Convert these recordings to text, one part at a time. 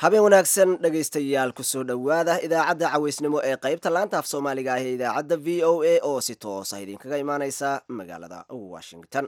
habeen wanaagsan dhegaystayaal kusoo dhowaada idaacadda cawaysnimo ee qaybta laanta af soomaaliga ah ee idaacadda v o a oo si toosa idinkaga imaaneysa magaalada washington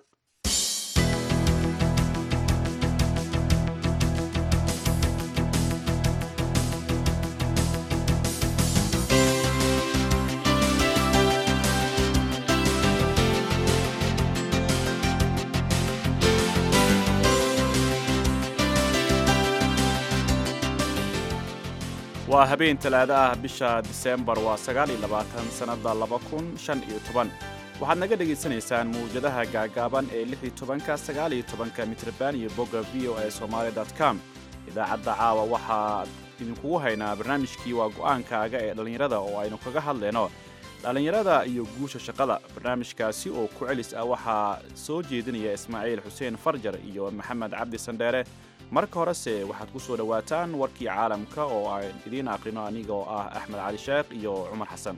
waa habeen talaado ah bisha diseembar waa sagaal iyo labaatan sannadda laba kun shan iyo toban waxaad naga dhegaysanaysaan mawjadaha gaagaaban ee lix iyo tobanka sagaal iyo tobanka mitrban iyo bogga v o a somaali dot com idaacadda caawa waxaa idinkugu haynaa barnaamijkii waa go'aankaaga ee dhallinyarada oo aynu kaga hadlayno dhallinyarada iyo guusha shaqada barnaamijkaasi oo ku celis ah waxaa soo jeedinaya ismaaciil xuseen farjar iyo maxamed cabdi sandheere marka horese waxaad ku soo dhowaataan warkii caalamka oo aan idiin aqrino aniga oo ah axmed cali sheekh iyo cumar xasan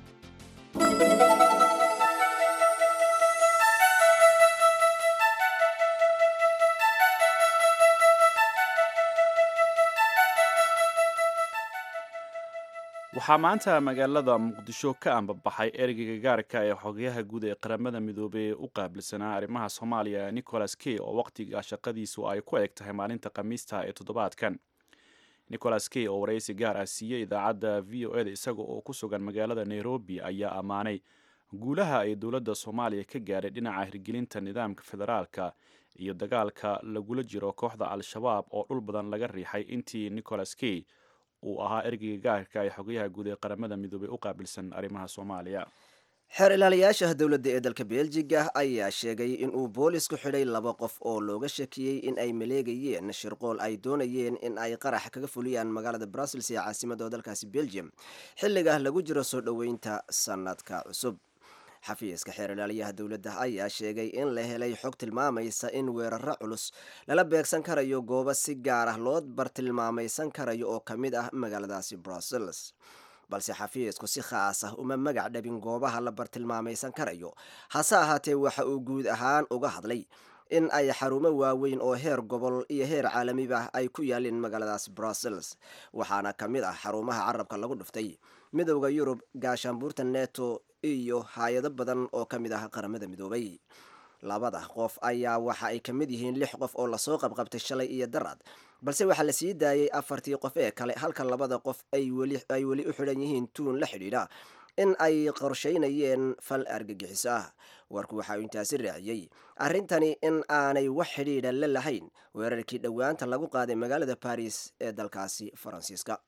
waxaa maanta magaalada muqdisho ka ambabaxay ereyga gaarka ee xogayaha guud ee qaramada midoobey u qaabilsanaa arrimaha soomaaliya nicholas key oo wakhtiga shaqadiisu ay ku eg tahay maalinta khamiista ee toddobaadkan nicholas key oo waraysi gaar ah siiyey idaacadda v o eda isaga oo ku sugan magaalada nairobi ayaa ammaanay guulaha ay dowladda soomaaliya ka gaadhay dhinaca hirgelinta nidaamka federaalka iyo dagaalka lagula jiro kooxda al-shabaab oo dhul badan laga riixay intii nicholas key uu ahaa ergeyga gaarka ee xogayaha guud ee qaramada midoobey u qaabilsan arrimaha soomaaliya xeer ilaaliyaasha dowladda ee dalka beljiga ayaa sheegay inuu boolisku xidhay laba qof oo looga shakiyey in ay maleegayeen shirqool ay doonayeen in ay qarax kaga fuliyaan magaalada brussels ee caasimada dalkaasi belgium xilliga lagu jiro soo dhoweynta sanadka cusub xafiiska xeer ilaaliyaha dowladda ayaa sheegay in la helay xog tilmaamaysa in weeraro culus lala beegsan karayo goobo si gaar ah loo bartilmaamaysan karayo oo ka mid ah magaaladaasi brussels balse xafiisku si khaas ah uma magac dhabin goobaha la bartilmaamaysan karayo hase ahaatee waxa uu guud ahaan uga hadlay in ay xarumo waaweyn oo heer gobol iyo heer caalamiba ay ku yaalin magaaladaas brussels waxaana ka mid ah xarumaha carabka lagu dhuftay midowda yurub gaashaanbuurta neto iyo hay-ado badan oo ka mid ah qaramada midoobay labada qof ayaa waxa ay ka mid yihiin lix qof oo lasoo qabqabtay shalay iyo darad balse waxaa la sii daayay afartii qof ee kale halka labada qof ay weli u xidhan yihiin tuun la xidhiidha in ay qorshaynayeen fal argagixiso ah warku waxa uu intaasi raaciyey arrintani in aanay wax xidhiidha la lahayn weerarkii dhowaanta lagu qaaday magaalada baris ee dalkaasi faransiiska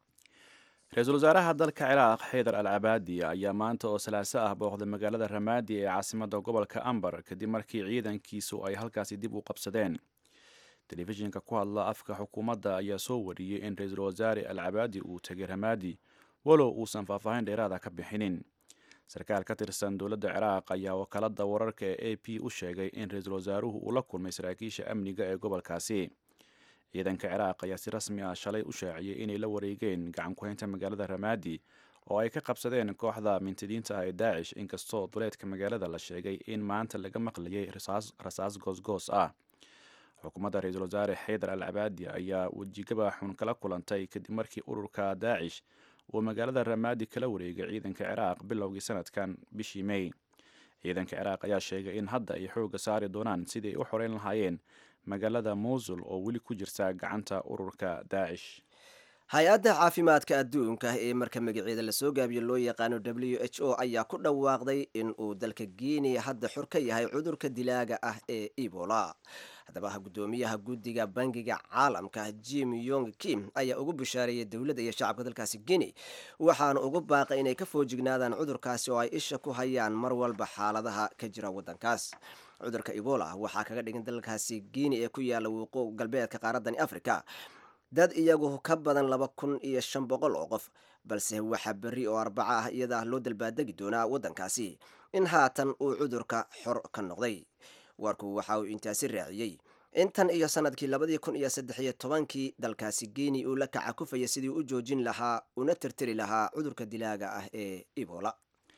ra-iisul wasaaraha dalka ciraaq xaydar al cabaadi ayaa maanta oo salaaso ah booqday magaalada ramaadi ee caasimada gobolka ambar kadib markii ciidankiisu ay halkaasi dib u qabsadeen telefishinka ku hadla afka xukuumadda ayaa soo wariyey in ra-iisul wasaare al cabaadi uu tegay ramaadi walow uusan faahfaahin dheeraada ka bixinin sarkaal ka tirsan dowladda ciraaq ayaa wakaalada wararka ee a p u sheegay in ra-iisul wasaaruhu uu la kulmay saraakiisha amniga ee gobolkaasi ciidanka ciraaq ayaa si rasmi ah shalay u shaaciyey inay la wareegeen gacan ku-haynta magaalada ramaadi oo ay ka qabsadeen kooxda mintidiinta ah ee daacish inkastoo duleedka magaalada la sheegay in maanta laga maqlayay rasaas goosgoos ah xukuumadda ra-iisul wasaare xaydar al cabaadi ayaa wejigaba xun kala kulantay kadib markii ururka daacish uu magaalada ramaadi kala wareegay ciidanka ciraaq bilowgii sanadkan bishii may ciidanka ciraaq ayaa sheegay in hadda ay xoogga saari doonaan sidii ay u xoreyn lahaayeen magaalada mosul oo weli ku jirta gacanta ururka daacish hay-adda caafimaadka adduunka ee marka magaceeda lasoo gaabiyo loo yaqaano w h o ayaa ku dhawaaqday in uu dalka guinea hadda xor ka yahay cudurka dilaaga ah ee ebola haddaba guddoomiyaha guddiga bangiga caalamka jim yong kim ayaa ugu bishaareeyay dowladda iyo shacabka dalkaasi guinea waxaana ugu baaqay inay ka foojignaadaan cudurkaasi oo ay isha ku hayaan mar walba xaaladaha ka jira waddankaas cudurka ebola waxaa kaga dhigan dalkaasi guinea ee ku yaala wuqoow galbeedka qaaradani africa dad iyagu ka badan laba kun iyo shan boqol oo qof balse waxaa berri oo arbaco ah iyada loo dalbaadegi doonaa waddankaasi in haatan uu cudurka xor ka noqday warku waxa uu intaasi raaciyey intan iyo sanadkii labadii kun iyo saddex iyo tobankii dalkaasi guinea uu la kaca kufaya sidii u joojin lahaa una tirtiri lahaa cudurka dilaaga ah ee ebola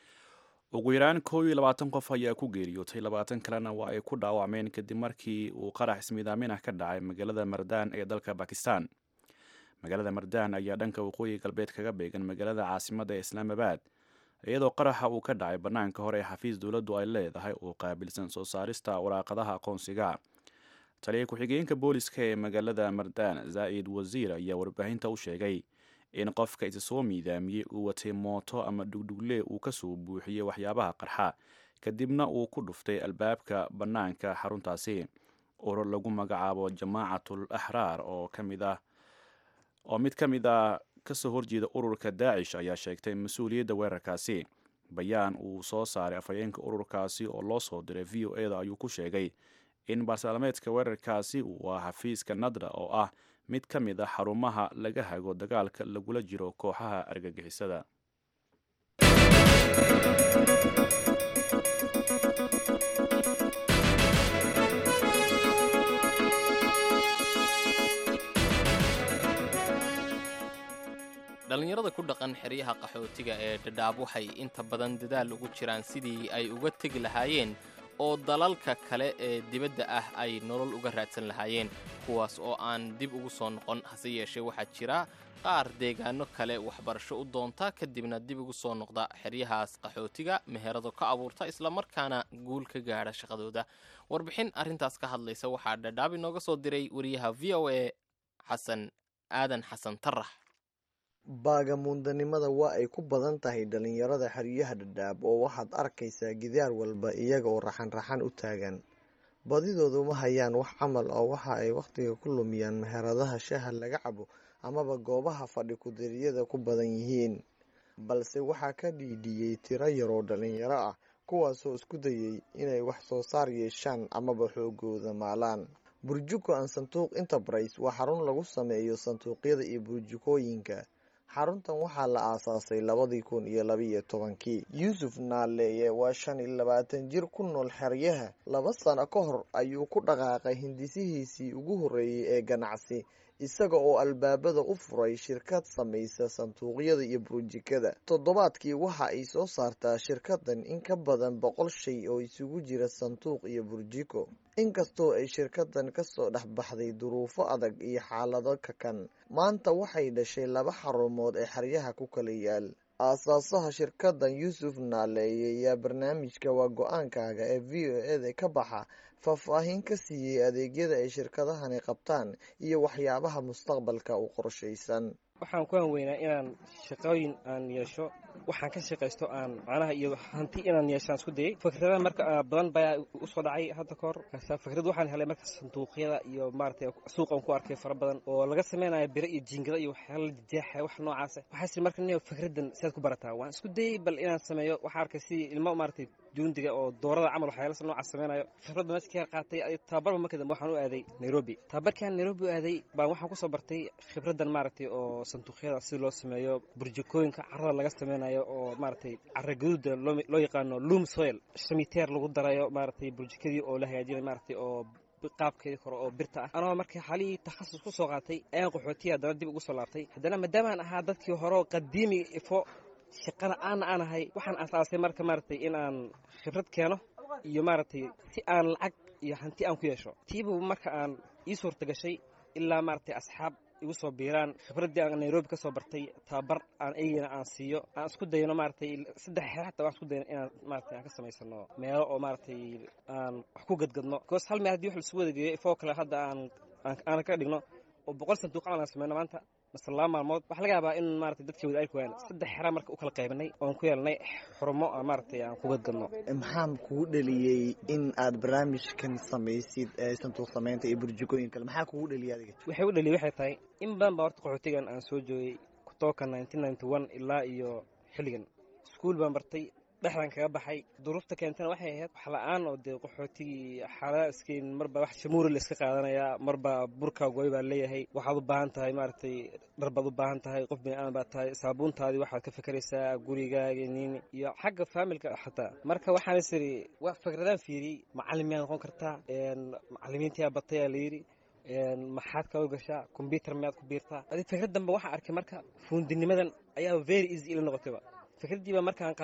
ugu yaraan kow iyo labaatan qof ayaa ku geeriyootay labaatan kalena waa ay ku dhaawacmeen kadib markii uu qarax ismiidaamin ah ka dhacay magaalada mardaan ee dalka bakistan magaalada mardaan ayaa dhanka waqooyi galbeed kaga beegan magaalada caasimadda ee islaamabad iyadoo qaraxa uu ka dhacay bannaanka hore ee xafiis dowladdu ay leedahay oo qaabilsan soo saarista waraaqadaha aqoonsiga taliya ku-xigeenka booliska ee magaalada mardaan zaa'id wasiir ayaa warbaahinta u sheegay in qofka isa soo miidaamiyey uu watay mooto ama dhugdhugle uu kasoo buuxiyey waxyaabaha qarxa kadibna uu ku dhuftay albaabka bannaanka xaruntaasi urur lagu magacaabo jamaacatul axraar oo kamid ah oo mid ka mid ah kasoo horjeeda ururka daacish ayaa sheegtay mas-uuliyadda weerarkaasi bayaan uu soo saaray afhayeenka ururkaasi oo loo soo diray v o eda ayuu ku sheegay in baarsalmeedka weerarkaasi uu ah xafiiska nadra oo ah mid ka mid a xarumaha laga hago dagaalka lagula jiro kooxaha argagixisada dhallinyarada ku dhaqan xeryaha qaxootiga ee dhadhaab waxay inta badan dadaal ugu jiraan sidii ay uga tegi lahaayeen oo dalalka kale ee dibadda ah ay nolol uga raadsan lahaayeen kuwaas oo aan dib ugu soo noqon hase yeeshee waxaa jira qaar deegaano kale waxbarasho u doonta kadibna dib ugu soo noqda xeryahaas qaxootiga meherado ka abuurta islamarkaana guul ka gaadha shaqadooda warbixin arrintaas ka hadlaysa waxaa dhadhaab inooga soo diray wariyaha v o a xasan aadan xasan tarax baagamuundanimada waa ay ku badan tahay dhalinyarada xeryaha dhadhaab oo waxaad arkaysaa gidaar walba iyaga oo raxan-raxan u taagan badidoodu ma hayaan wax camal oo waxa ay wakhtiga ku lumiyaan meheradaha shaha laga cabo amaba goobaha fadhi kudiriyada ku badan yihiin balse waxaa ka dhiidhiyey tiro yaroo dhalinyaro ah kuwaasoo isku dayay inay wax soo saar yeeshaan amaba xoogooda maalaan burjuko an sanduuq enterprise waa xarun lagu sameeyo sanduuqyada iyo burjukooyinka xaruntan waxaa la aasaasay labadii kun iyo labiiyo tobankii yuusuf naaleeye waa shan iyo labaatan jir ku nool xeryaha laba sano ka hor ayuu ku dhaqaaqay hindisihiisii ugu horreeyey ee ganacsi isaga oo albaabada u furay shirkad samaysa sanduuqyada iyo burjikada toddobaadkii waxa ay soo saartaa shirkadan in ka badan boqol shay oo isugu jira sanduuq iyo burjiko inkastoo ay shirkadan kasoo dhex baxday duruufo adag iyo xaalado kakan maanta waxay dhashay laba xarumood ee xeryaha ku kala yaal aasaasaha shirkadan yuusuf naaleeye ayaa barnaamijka waa go-aankaaga ee v o eda ka baxa faahfaahin ka siiyey adeegyada ay shirkadahani qabtaan iyo waxyaabaha mustaqbalka u qorshaysan waxaan ku hanweynaa inaan shaqooyin aan yeesho waxaan ka shaqaysto aan macnaha iyo hanti inaan yeeshaan isku dayay fikradaha marka badan baa usoo dhacay hadda kahor fikrad waxaan helay marka sanduuqyada iyo maaragtay suuqan ku arkay fara badan oo laga sameynayo biro iyo jiingada iyo waxyaala la jeexaya wax noocaasa waxaas marka nin fikradan sidaad ku barataa waan isku dayay bal inaan sameeyo waxaan arkay sidii ilmo maaragtay juundiga oo doorada camal waxyaala noocaas sameynayo fikradda meesha ka qaatay tababarba marka dambe waxaan u aaday nairobi tababarkaan nairobi u aaday baan waxaan kusoo bartay khibradan maaragtay oo sanduuqyada si loo sameeyo burjikooyinka carada laga sameynayo oo maaragtay cara gaduuda loo yaqaano loom soil shamiteer lagu darayo maaragtay burjikadii oo la hagaajinayo maaragtay oo qaabkeedii hore oo birta ah anoo marka xalihii takhasus ku soo qaatay ayaan qaxootiya haddana dib ugu soo laabtay haddana maadaamaan ahaa dadkii hore qadiimiga ifo shaqana aana aan ahay waxaan asaasay marka maaragtay in aan khibrad keeno iyo maaragtay si aan lacag iyo hanti aan ku yeesho tiibu marka aan ii suurta gashay ilaa maaragtay asxaab igu soo biiraan khibraddii aan nairobi ka soo bartay tababar aan eygana aan siiyo aan isku dayno maaragtay saddex xeer xataa waan isku dayno inaan maaragtay aan ka samaysano meelo oo maaragtay aan wax ku gadgadno because hal meel haddii wax lasu wada geeyo ifoo kale hadda aan aan ka dhigno oo boqol sanduuq camal aan sameyno maanta mase laba maalmood waxaa laga yaabaa in maaragtay dadkii wada arki waayaan saddex xeraa marka u kala qaybinay oon ku yeelnay xurumo aan maaragtay aan ku gadgadno maxaa kugu dhaliyey in aad barnaamijkan samaysid ee sanduuq samaynta iyo burjikooyin kale maxaa kugu dhaliyay adiga waxay u dhaliyay waxay tahay in badan baa horta qaxootigan aan soo joogay kutooka ilaa iyo xilligan iskuul baan bartay dhexdan kaga baxay duruufta keentana waxay ahayd wax la-aan oo dee qaxootigii xaaladaha iskeyn marba wax shamuuri la iska qaadanayaa marba burka gooy baa leeyahay waxaad u baahan tahay maaragtay dhar baad u baahan tahay qof bini-aadan baad tahay saabuuntaadii waxaad ka fekeraysaa gurigaaga niini iyo xagga faamilka xataa marka waxaan is iri waa fikradaan fiiriyey macallin miyaad noqon kartaa macallimiintiyaa batayaa layidhi maxaad kala gashaa kombyutar miyaad ku biirtaa adi fikrad danbe waxaa arkay marka fuundinimadan ayaa very easy ila noqotayba fikraddii baa markaan qaatay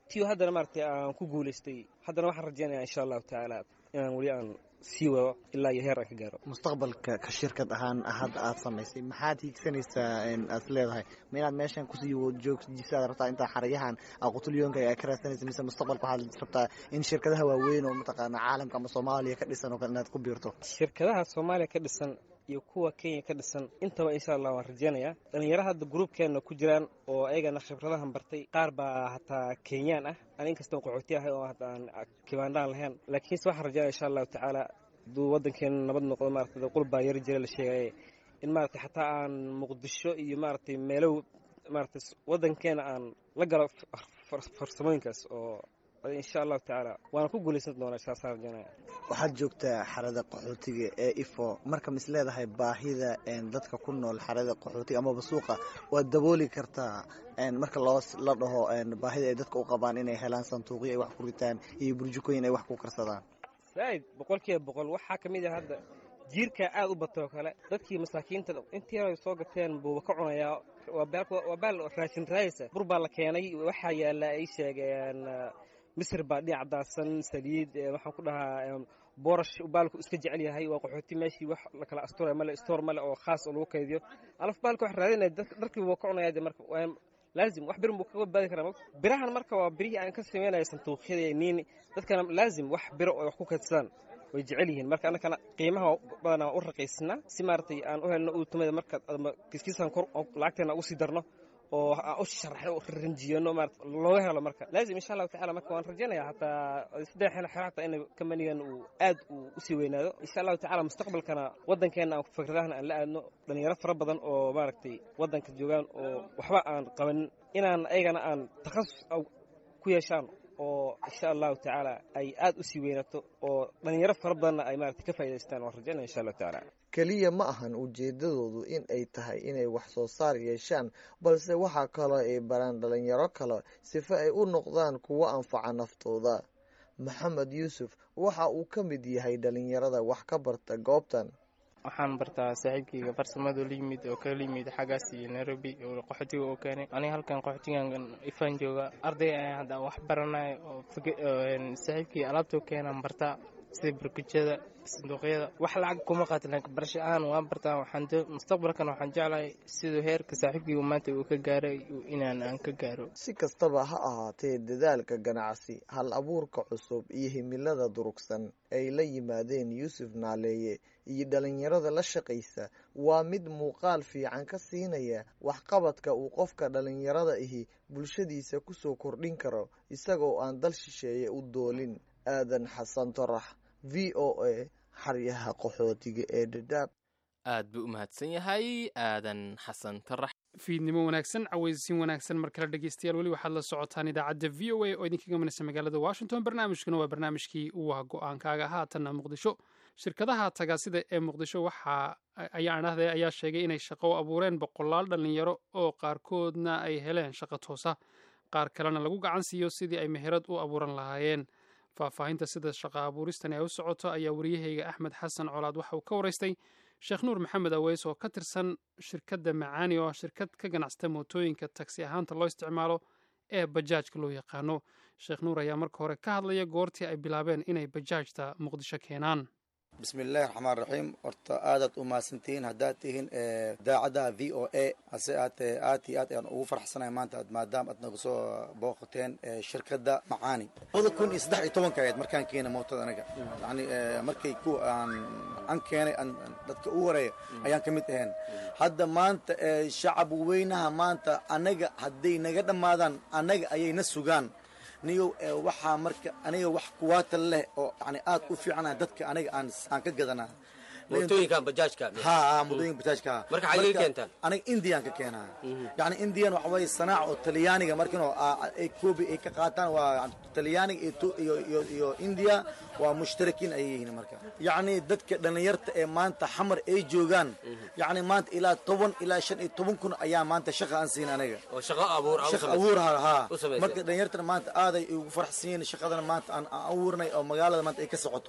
tiyo haddana maaragtay aan ku guulaystay haddana waxaan rajaynayaa insha allahu tacaala inaan weli aan sii wado ilaa iyo heer aan ka gaaro mustaqbalka ka shirkad ahaan hadda aad samaysay maxaad hiigsanaysaa aad leedahay ma inaad meeshan kusii joogjisaad rabtaa intaa xaryahan aqutulyoonka aad ka raadsanaysa mise mustaqbalka waxaad rabtaa in shirkadaha waaweyn oo mataqaana caalamka ama soomaaliya ka dhisan oo kale inaad ku biirto shirkadaha soomaaliya ka dhisan iyo kuwa kenya ka dhisan intaba insha allah waan rajeynayaa dhalinyaro hadda gruubkeenna ku jiraan oo ayagana khibradahan bartay qaar baa hataa kenyaan ah an inkastoo qaxooti ahay oo hadda aan kibaandhaan lahayn laakiinse waxaan rajeynaya insha allahu tacaala hadduu waddankeena nabad noqdo maarata qul baa yari jira la sheegaya in maaragtay xataa aan muqdisho iyo maaragtay meelow maaragtay waddankeena aan la galo farsamooyinkaas oo insha allahu tacaala waana ku guulaysan doonaa saasaan rajeynaya waxaad joogtaa xarada qaxootiga ee ifo marka mis leedahay baahida dadka ku nool xarada qaxootiga amaba suuqa waad dabooli kartaa marka loo la dhaho baahida ay dadka u qabaan inay helaan sanduuqyo ay wax ku ritaan iyo burjukooyin ay wax ku karsadaan zaaid boqol kiiba boqol waxaa ka mid ah hadda jiirkaa aad u batoo kale dadkii masaakiinta intii hore soo gateen buuba ka cunayaa waa baal raashin raaysa bur baa la keenay waxaa yaalla ay sheegeen misir baa dhinac daadsan saliid waxaan ku dhahaa boorash baalku iska jecel yahay waa qaxooti meeshii wax la kala astura male stoor male oo khaas oo lagu kaydiyo alaf baalka wax raadinaya dharkii buu ka cunaya de marka laazim wax birin buu kaga badbaadi karaa birahan marka waa birihii aan ka sameynaya sanduuqyada niini dadkana laazim wax biro oo wax ku kaydsadaan way jecel yihiin marka annakana qiimaha badanaa u raqiysnaa si maaragtay aan u helno uutumada marka kiskiisaan kor lacagteena ugu sii darno oo aan u sharaxno ranjiyano maarata looga helo marka laazim insha allahu tacala marka waan rajaynayaa hataa saddex xil xero hataa in kambanigan uu aad uu usii weynaado insha allahu tacala mustaqbalkana waddankeena aan fikradahan aan la aadno dhalinyaro fara badan oo maaragtay waddanka joogaan oo waxba aan qabanin inaan ayagana aan takhasus ku yeeshaan oo insha allahu tacaala ay aad usii weynaato oo dhalinyaro fara badanna ay maarata ka faa'idaystaan waan rajaynaya insha allahu tacaala keliya ma ahan ujeedadoodu in ay tahay inay wax soo saar yeeshaan balse waxaa kaloo ay baraan dhalinyaro kale sifa ay u noqdaan kuwo anfaca naftooda maxamed yuusuf waxa uu ka mid yahay dhalinyarada wax ka barta goobtan waxaan bartaa saaxiibkayga farsamada la yimid oo kala yimid xaggaas iyo nairobi oo qaxootiga oo keenay aniga halkan qaxootigan ifaan jooga arday ayaan hadda wax baranaya oo saaxiibkii alaabtoo keenaan bartaa sida barkujada sanduuqyada wax lacag kuma qaatin laakiin barasho ahaan waan bartaa waxaan mustaqbalkan waxaan jeclahay siduu heerka saaxiibkayga maanta uu ka gaaray inaan aan ka gaaro si kastaba ha ahaatee dadaalka ganacsi hal abuurka cusub iyo himilada durugsan ay la yimaadeen yuusuf naaleeye iyo dhalinyarada la shaqaysa waa mid muuqaal fiican ka siinaya waxqabadka uu qofka dhalinyarada ahi bulshadiisa kusoo kordhin karo isagoo aan dal shisheeye u doolin aadan xasan torax v o a xaryaha qaxootiga ee dhadhaab aad buu u mahadsan yahay aadan xasan tarax fiidnimo wanaagsan cawaysiin wanaagsan mar kale dhegeystayaal weli waxaad la socotaan idaacadda v o a oo idinkaga manaysa magaalada washington barnaamijkuna waa barnaamijkii waa go-aankaaga haatanna muqdisho shirkadaha tagaasida ee muqdisho waxa ayaa dhahday ayaa sheegay inay shaqo u abuureen boqolaal dhallinyaro oo qaarkoodna ay heleen shaqo toosa qaar kalena lagu gacan siiyo sidii ay meherad u abuuran lahaayeen faahfaahinta sida shaqo abuuristani ay u socoto ayaa wariyahayga axmed xasan colaad waxa uu ka waraystay sheekh nuur maxamed aweys oo ka tirsan shirkadda macaani oo shirkad ka ganacsata mootooyinka tagsi ahaanta loo isticmaalo ee bajaajka loo yaqaano sheekh nuur ayaa marka hore ka hadlaya goortii ay bilaabeen inay bajaajta muqdisho keenaan bismillahi raxmaan raxiim horta aadaad u mahadsantihiin haddaad tihiin daacadda v o a hase aatee aad iyo aad ayaan ugu farxsanahay maanta maadaama aad nagu soo booqateen shirkadda macaani labada kun iyo saddex iyo tobanka ahayd markaan keenay mootada anaga yani markay ku aan an keenay dadka u horeeya ayaan ka mid ahayn hadda maanta shacab weynaha maanta anaga hadday naga dhammaadaan anaga ayayna sugaan niyow waxaa marka aniga wax kuwaata leh oo yani aad u fiicana dadka aniga aan aan ka gadanaa mootooyinkan bajaajka ha mootooyinka bajaajka marka xagee ka keentaan aniga indian ka keenaa yani indian waxa waye sanaac oo talyaaniga markino ay koobi ay ka qaataan waa talyaaniga iyo iyo iyo india waa mushtarakiin ayay yihiin marka yacni dadka dhallinyarta ee maanta xamar ay joogaan yacni maanta ilaa toban ilaa shan iyo toban kun ayaa maanta shaqa aan siin aniga oo shaqo abuur shaqa abuur ha ha marka dhallinyartana maanta aaday ugu faraxsan yihiin shaqadana maanta aan abuurnay oo magaalada maanta ay ka socoto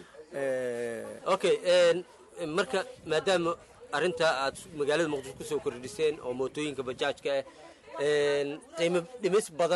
okay marka maadaama arrinta aad magaalada muqdisho kusoo kordhiseen oo mootooyinka bajaajka ah qiimo dhimis badan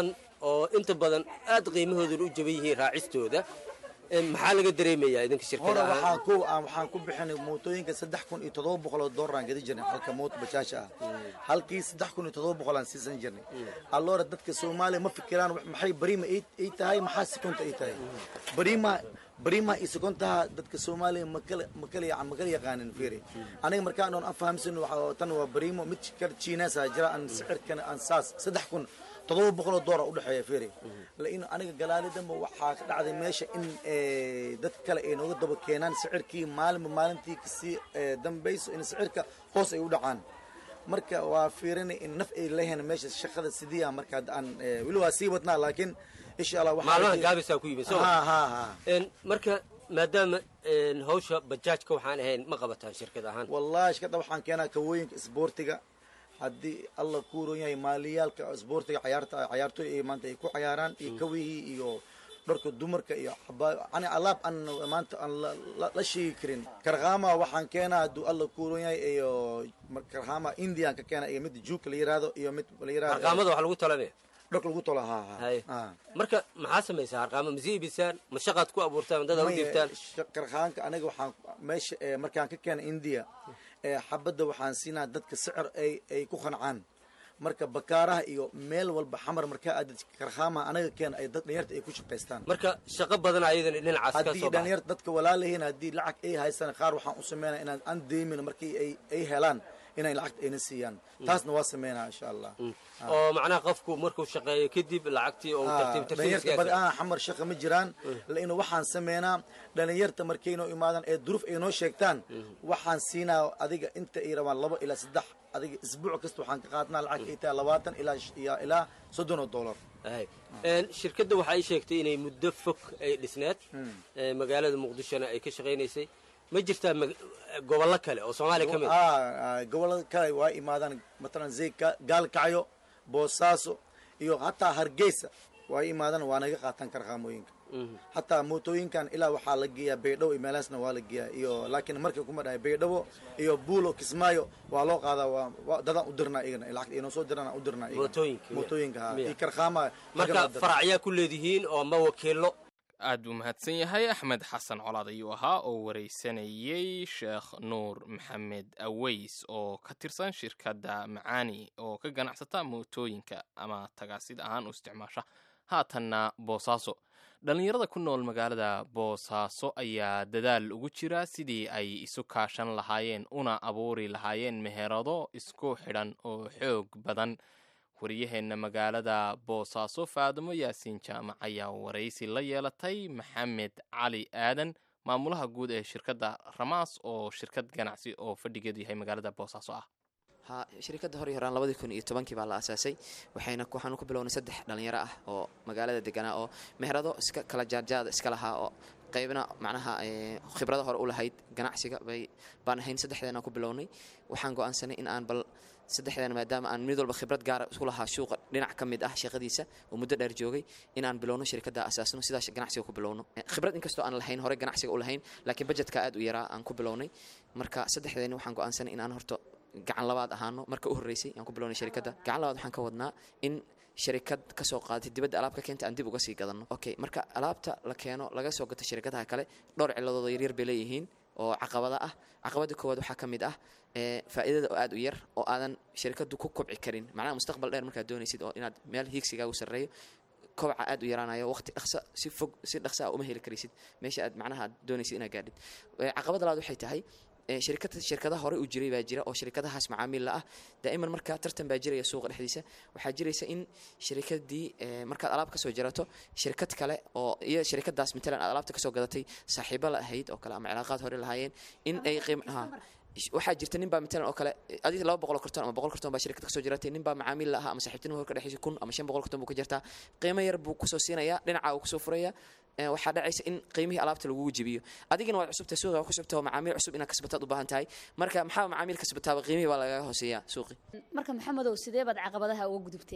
oo inta badan aad qiimahooduna u jaban yihiin raacistooda maxaa laga dareemayaa idinka hore shirkada waxaan ahaan ku aan waxaan ku bixinay mootooyinka saddex kun iyo toddoba boqol oo doolar aan gadi jirnay halka mooto bajaasha ah halkii saddex kun iyo toddoba boqol aan siisan jirnay alloora dadka soomaaliya ma fikiraan wax- maxay bariima ay ay tahay maxaa sekonta ay tahay bariima bariima iyo sekontaha dadka soomaaliya makala makala yacan makala yaqaanin fiiri aniga markaan oon aan fahamsan waxa tan waa bariimo mid kar chiinesa jira aan sicirkan aan saas saddex kun toddoba boqol oo doolar udhexeeya fiiri lain aniga galaalidanba waxaa ka dhacday meesha in eh, dad kale ay nooga daba keenaan sicirkii maalinba maalintii kasii eh, dambayso in sicirka hoos ay u dhacaan marka waa fiirinay in naf ay leeyahan meesha shaqada sidii ah marka hadda aan eh, weli waa sii wadnaa laakiin insha allah waxaa maalmaha raje- gaabisaa ku yimid soo ha ha ha Een, marka maadaama een, hawsha bajaajka waxaan ahayn ma qabataan shirkad ahaan wallahi shakada waxaan keenaa kawooyinka isboortiga haddii alla ku ron yahay maaliyaalka isboortiga cayaarta cayaartooy ay maanta ay ku cayaaraan iyo kawihii iyo dharka dumarka iyo xabaa yani alaab aan maanta aan la- la- la sheegi karin karkhama waxaan keenaa hadduu alla ku ron yahay iyo mar- karkhama indian ka keena iyo mid juuka la yiraahdo iyo mid la yiraahdo harqaamada wax lagu talamaya dharka lagu tola ha ha Haye. ha marka maxaa samaysaa harqaamo ma sii ibisaan ma shaqaad ku abuurtaan dad u dhiibtaan karkhaanka aniga waxaan meesha eh, markaan ka keena india eh, xabadda waxaan siinaa dadka sicir ay ay ku qancaan marka bakaaraha iyo meel walba xamar markaa aadad karkhaamaha anaga keena ay dad dhalinyarta ay ku shaqaystaan marka shaqo badan ayadana dhinacaas ka haddii soo baxay dhalinyarta dadka walaalahiin haddii lacag ay haystaan qaar waxaan u sameynaa inaan aan deymin markii ay ay helaan inay lacagta ayna siiyaan taasna waa sameynaa insha allah oo macnaha qofku markuu shaqeeyo kadib lacagtii oo tartiib tartiib dhalinyarta iskaga badi aan xamar shaqa ma jiraan lain waxaan sameynaa dhalinyarta markay noo imaadaan ee duruuf ay noo sheegtaan waxaan siinaa adiga inta ay rabaan labo ilaa saddex adiga isbuuc kasta waxaan ka qaadnaa lacag ay tahay labaatan ilaa sh- iyo ilaa soddon oo dollar Hay. Een, shirkadda waxa ay sheegtay inay muddo fog ay dhisneed ee, magaalada muqdishona ay ka shaqaynaysay ma jirtaa mag- gobollo kale oo soomaaliya ka mid ah? Ah, ah, gobolada kale waa imaadaan matalan zay Ga- gaalkacyo boosaaso iyo hataa hargeysa waa imaadaan waa naga qaataan karqaamooyinka hataa mootooyinkan ilaa waxaa la geeyaa baydhabo iyo meelahaasna waa la geeyaa iyo laakiin markay kuma dhahay baydhabo iyo buulo kismaayo waa loo qaadaa waa waa dadaan u dirnaa iyagana lacagta inoo soo diraan aan u dirnaa iyagana. Mootooyinka, miya? mootooyinka ha Miya? iyo karqaamaha marka faracyaa ku leedihiin oo ma wakiilo aad buu mahadsan yahay axmed xasan colaad ayuu ahaa oo waraysanayey sheekh nuur maxamed aweys oo ka tirsan shirkadda macaani oo ka ganacsata mootooyinka ama tagaasid ahaan u isticmaasha haatanna boosaaso dhallinyarada ku nool magaalada boosaaso ayaa dadaal ugu jira sidii ay isu kaashan lahaayeen una abuuri lahaayeen meherado isku xidhan oo xoog badan wariyaheenna magaalada boosaaso faadimo yaasiin jaamac ayaa waraysi la yeelatay maxamed cali aadan maamulaha guud ee shirkadda ramaas oo shirkad ganacsi oo fadhigeedu yahay magaalada boosaaso ah ha shirkadda hor iyo horaan labadii kun iyo tobankii baa la aasaasay waxayna waxaanu ku bilownay saddex dhallinyaro ah oo magaalada deganaa oo meherado iska kala jaarjaada iska lahaa oo qaybna macnaha eh, khibrado hore u lahayd ganacsiga bay baan ahayn saddexdeena ku bilownay waxaan go'aansanay in aan bal saddexdeena maadaama aan mid walba khibrad gaara isku lahaa suuqa dhinac ka mid ah shaqadiisa oo muddo dheer joogay inaan bilowno shirkadda asaasno sidaas ganacsiga ku bilowno Eh, khibrad inkastoo aan lahayn hore ganacsiga u lahayn laakiin budgetka aad u yaraa aan ku bilownay marka saddexdeena waxaan go'aansanay in aan horto gacan labaad ahaano marka u horreysay aan ku bilownay shirkadda gacan labaad waxaan ka wadnaa in shirikad kasoo qaadatay dibadda alaab ka keenta aan dib uga sii gadanno okay marka alaabta la keeno laga soo gato shirkadaha kale dhowr ciladooda yaryar bay leeyihiin oo caqabada ah caqabada koowaad waxaa ka mid ah ee faa'iidada oo aad u yar oo aadan shirkaddu ku kobci karin macnaha mustaqbal dheer markaad doonaysid oo inaad meel hiigsigaagu sarreeyo kobaca aad u yaraanayo waqti dhaqsa si fog si dhaqsa ah uma heli karaysid meesha aad macnaha aad doonaysid inaad gaadhid Eh, caqabada labaad waxay tahay eh, shirkada shirkadaha hore u jiray baa jira oo shirkadahaas macaamiil la ah daa'iman marka tartan baa jiraya suuqa dhexdiisa waxaa jiraysa in shirkadii eh, markaad alaab kasoo jarato shirkad kale oo iyo shirkadaas matalan aad alaabta kasoo gadatay saaxiibo la ahayd oo kale ama cilaaqaad hore lahaayeen in ay qiim ha waxaa jirta nin baa matalan oo kale adiga laba boqol oo karton ama boqol karton baa shirkad kasoo jiratay nin baa macaamiil la ahaa ama saaxiibtinimo hor ka dhexeysa kun ama shan boqol karton buu ka jirtaa qiimo yar buu kusoo siinayaa dhinaca uu kusoo furaya Eh, waxaa dhacaysa in qiimihii alaabta lagugu jebiyo adigana waad cusubtahay suuqa waa ku cusubtahay oo macaamiil cusub inaad kasbataad u baahan tahay marka maxaa macaamiil kasbataaba qiimihii baa lagaga hooseeyaa suuqi marka maxamedow sidee baad caqabadaha uga gudubteen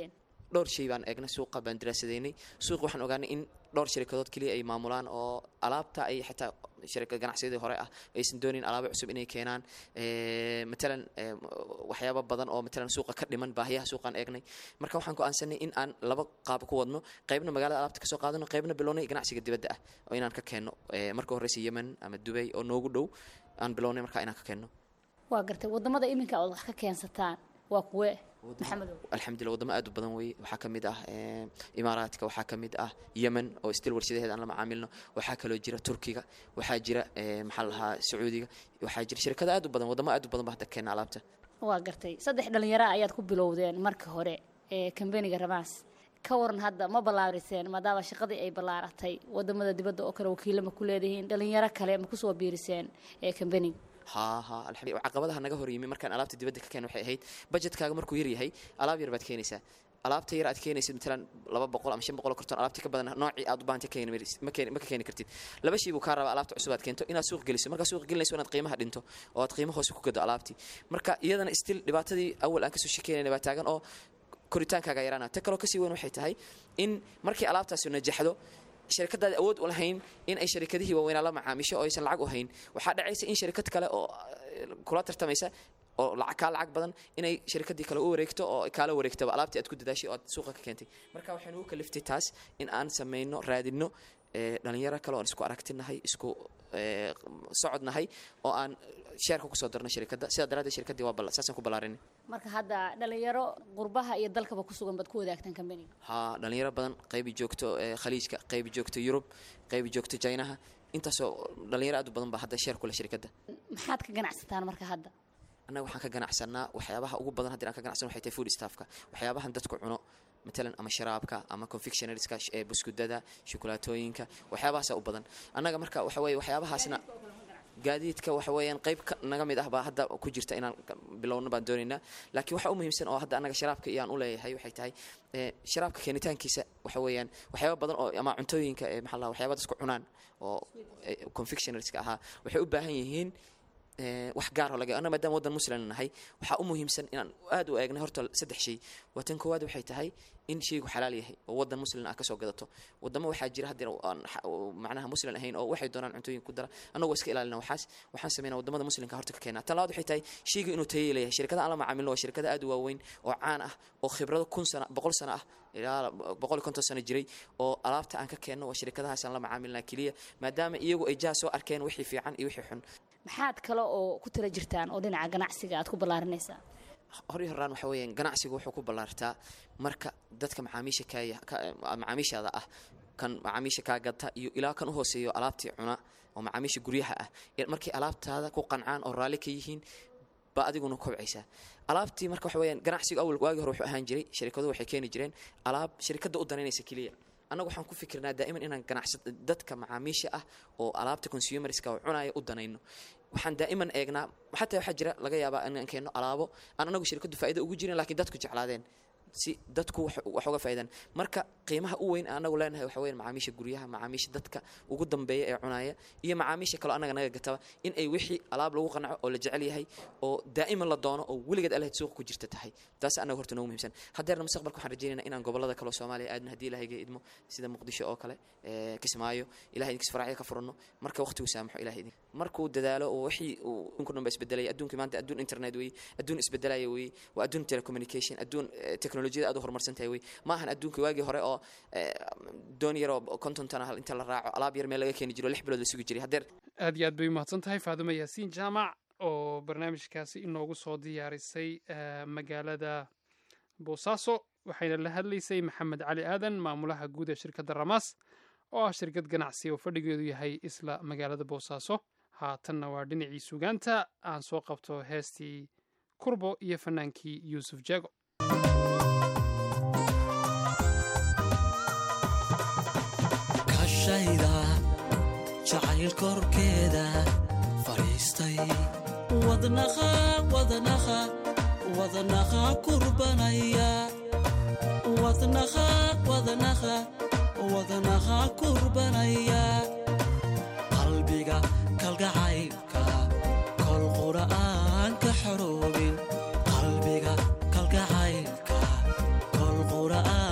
dhowr shay baan eegnay suuqa baan daraasadaynay suuqa waxaan ogaanay in dhowr shirkadood keliya ay maamulaan oo alaabta ay xitaa shirkad ganacsiyadii hore ah aysan doonin alaabo cusub inay keenaan matalan waxyaaba badan oo matalan suuqa ka dhiman baahiyaha suuqaan eegnay marka waxaan go'aansanay in aan laba qaab ku wadno qaybna magaalada alaabta kasoo qaadano qaybna bilownay ganacsiga dibadda ah oo inaan ka keenno marka horeysa yemen ama dubay oo noogu dhow aan bilownay marka inaan ka keenno waa gartay wadamada iminka ood wax ka keensataan waa kuwe maxamedow alxamdulillah wadamo aad u badan weeye waxaa ka mid ah imaaraadka waxaa ka mid ah yemen oo stil warshadaheeda aan la macaamilno waxaa kaloo jira turkiga waxaa jira maxaa la lahaa sacuudiga waxaa jira shirkado aad u badan wadamo aad u badan ba hadda keena alaabta waa gartay saddex dhalinyara ayaad ku bilowdeen marka hore ee kambaniga ramaas ka waran hadda ma ballaariseen maadaama shaqadii ay ballaaratay wadamada dibadda oo kale wakiilo ma ku leedihiin dhalinyaro kale ma kusoo biiriseen ee kambaniga ha ha alxamdulillah caqabadaha naga hor yimi markaan alaabta dibadda ka keen waxay ahayd budgetkaaga markuu yar yahay alaab yar baad keenaysaa alaabta yar aad keenaysid matalan laba boqol ama shan boqol oo karton alaabtii ka badan noocii aad u baahanta keeni ma keeni ma ka keeni kartid laba shay buu kaa rabaa alaabta cusub aad keento inaad suuq geliso markaa suuq gelinayso inaad qiimaha dhinto oo aad qiimo hoose ku gado alaabtii marka iyadana still dhibaatadii awal aan kasoo shekeynayna baa taagan oo koritaankaaga yaraana ta kaloo kasii weyn waxay tahay in markii alaabtaasi najaxdo shirkadaad awood u lahayn in ay sharikadihii waaweynaa la macaamisho oo aysan lacag u hayn waxaa dhacaysa in sharikad kale oo kula tartamaysa oo kaa lacag badan inay shirkadii kale u wareegto oo kaala wareegtaba alaabtii aad ku dadaashay oo aad suuqa ka keentay marka waxaan ugu kaliftay taas in aan sameyno raadino dhalinyaro kale oon isku aragtinahay isku socodnahay oo aan sheerka kusoo darno shirkadda sidaa daraaddeed shirkaddii waa saasaan ku ballaarinay marka hadda dhalinyaro qurbaha iyo dalkaba ku sugan baad ku wadaagtaan kambaniga haa dhalinyaro badan qaybi joogto khaliijka qaybi joogto yurub qaybi joogto jaynaha intaasoo dhalinyaro aad u badan baa hadda sheer kule shirkadda maxaad ka ganacsataan marka hadda annaga waxaan ka ganacsanaa waxyaabaha ugu badan haddii aan ka ganacsan waxay tahay food staffka waxyaabahan dadku cuno matalan ama sharaabka ama confectionarieska buskudada shukulaatooyinka waxyaabahaasa u badan annaga marka waxa weye waxyaabahaasna gaadiidka waxa weeyaan qayb naga mid ah baa hadda ku jirta inaan bilowno baan doonaynaa laakiin waxa u muhiimsan oo hadda annaga sharaabka iyaan u leeyahay waxay tahay sharaabka keenitaankiisa waxa weeyaan waxyaaba badan oo ama cuntooyinka maxaa la waxyaaba dadku cunaan oo confectionarieska ahaa waxay u baahan yihiin wax gaar oo laga anna maadaama waddan muslim nahay waxaa u muhiimsan inaan aad u eegnay horta saddex shay waa tan koowaad waxay tahay in shaygu xalaal yahay oo waddan muslim ah kasoo gadato wadamo waxaa jira haddii aan macnaha muslim ahayn oo waxay doonaan cuntooyin ku dara annagoo iska ilaalina waxaas waxaan sameynaa wadamada muslimka horta ka keenaa tan labaad waxay tahay shaygu inuu tayo leeyahay shirkada aan la macaamilno waa shirkada aad u waaweyn oo caan ah oo khibrado kun sana boqol sano ah ilaa boqol iyo konton sano jiray oo alaabta aan ka keenno waa shirkadahaasaan la macaamilnaa keliya maadaama iyagu ay jaa soo arkeen wixii fiican iyo wixii xun maxaad kale oo ku tala jirtaan oo dhinaca ganacsiga aad ku ballaarinaysaa hor iyo horaan waxa weeyaan ganacsigu wuxuu ku ballaartaa marka dadka macaamiisha kaaya macaamiishaada ah kan macaamiisha kaa gata iyo ilaa kan u hooseeyo alaabtii cuna oo macaamiisha guryaha ah markay alaabtaada ku qancaan oo raalli ka yihiin baa adiguna kobcaysaa alaabtii marka waxa weeyaan ganacsigu awal waagii hore wuxuu ahaan jiray shirkaduhu waxay keeni jireen alaab shirkadda u danaynaysa keliya annagu waxaan ku fikirnaa daa'iman inaan ganacsa dadka macaamiisha ah oo alaabta consumerska oo cunaya u danayno waxaan daa'iman eegnaa xataa waxaa jira laga yaabaa inaan keenno alaabo aan anagu shirkaddu faa'ido ugu jirin laakiin dadku jeclaadeen si dadku wax uga faa'iidaan marka qiimaha u weyn aan anagu leenahay waxa weeyaan macaamiisha guryaha macaamiisha dadka ugu dambeeya ee cunaya iyo macaamiisha kaloo annaga naga gataba in ay wixii alaab lagu qanaco oo la jecel yahay oo daa'iman la doono oo weligeed alahayd suuqa ku jirta tahay taas annaga horta noogu muhiimsan haddeerna mustaqbalka waxaan rajaynaynaa inaan gobollada kaloo soomaaliya aadna haddii ilahayga idmo sida muqdisho oo kale kismaayo ilahay idinkas faracya ka furanno marka waqtigu saamaxo ilahay idin markuu dadaalo oo wixii uu adduunku dhan ba isbedelaya adduunka maanta adduun internet weeye adduun isbedelaya weeye waa adduun telecommunication adduun teknolojiyada aad u horumarsan tahay wey ma ahan adduunka waagii hore oo doon yar oo konton tan ah inta la raaco alaab yar meel laga keeni jiro lix bilood la sugi jiray haddeer aad iyo aad bay umahadsan tahay faaduma yaasiin jaamac oo barnaamijkaasi inoogu soo diyaarisay magaalada boosaaso waxayna la hadlaysay maxamed cali aadan maamulaha guud ee shirkadda ramaas oo ah shirkad ganacsi oo fadhigeedu yahay isla magaalada boosaaso haatanna waa dhinacii sugaanta aan soo qabto heestii kurbo iyo fanaankii yuusuf jeego kashayda jacayl korkeeda fadhiistay wadnaqa wadnaqa wadnaqa kurbanaya wadnaqa wadnaqa wadnaqa kurbanaya qalbiga kalgacaylka kol qura'aan ka xoroobin qalbiga kalgacaylka kol qura'aan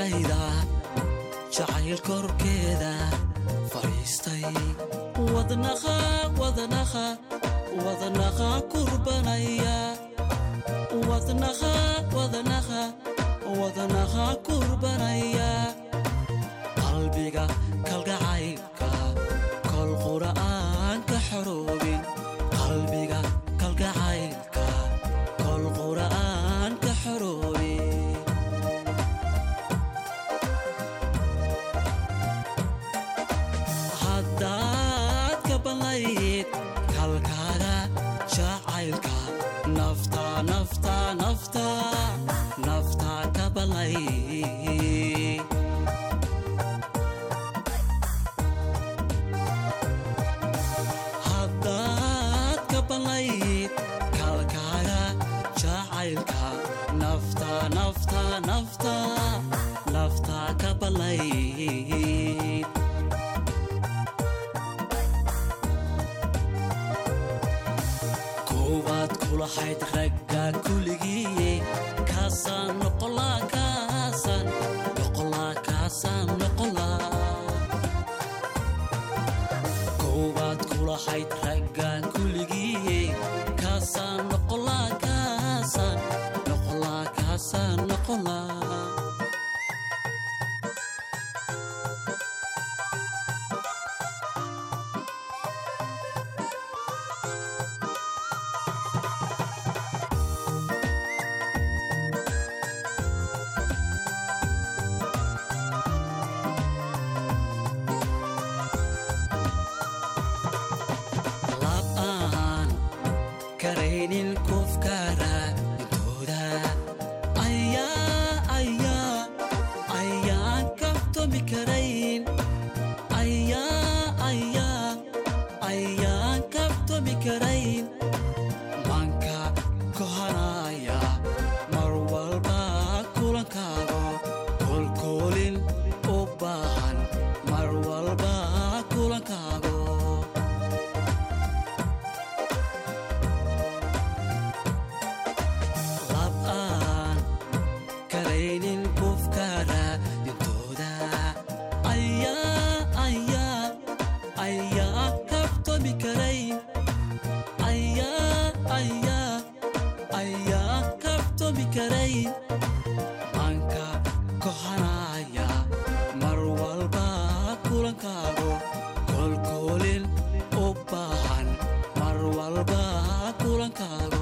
naftayda jacayl korkeeda fadhiistay wadnaqa wadnaqa wadnaqa kurbanaya wadnaqa wadnaqa wadnaqa kurbanaya qalbiga kalgacaylka kol qura'aan ka xoroobin qalbiga kalgacaylka kol qura'aan ka xoroobin haddaad ka banlayd kalkaaga jacaylka nafta nafta nafta nafta ka banlayd haddaad ka banlayd kalkaaga jacaylka nafta nafta nafta nafta ka banlayd koowaad kulahayd ragga kuligiiye kaasaan noqolaa kaasaan noqolaa kaasaan noqolaa koowaad kulahayd ragga kuligiiye kaasaan noqolaa kaasaan noqolaa kaasaan noqolaa labaan karaynin kufkara intooda ayaa ayaa ayaan kaftomi karayn ayaa ayaa ayaan kaftomi karayn manka kohanaya mar walba kulankaago kolkoolin u baahan mar walba kulankaago lab'aan karaynin kufkara dintooda ayaa ayaa ayaa kaftomi karayn ayaa ayaa ayaa kaftomi karayn manka kohanaya mar walba kulankaago kolkoolin u baahan mar walba kulankaago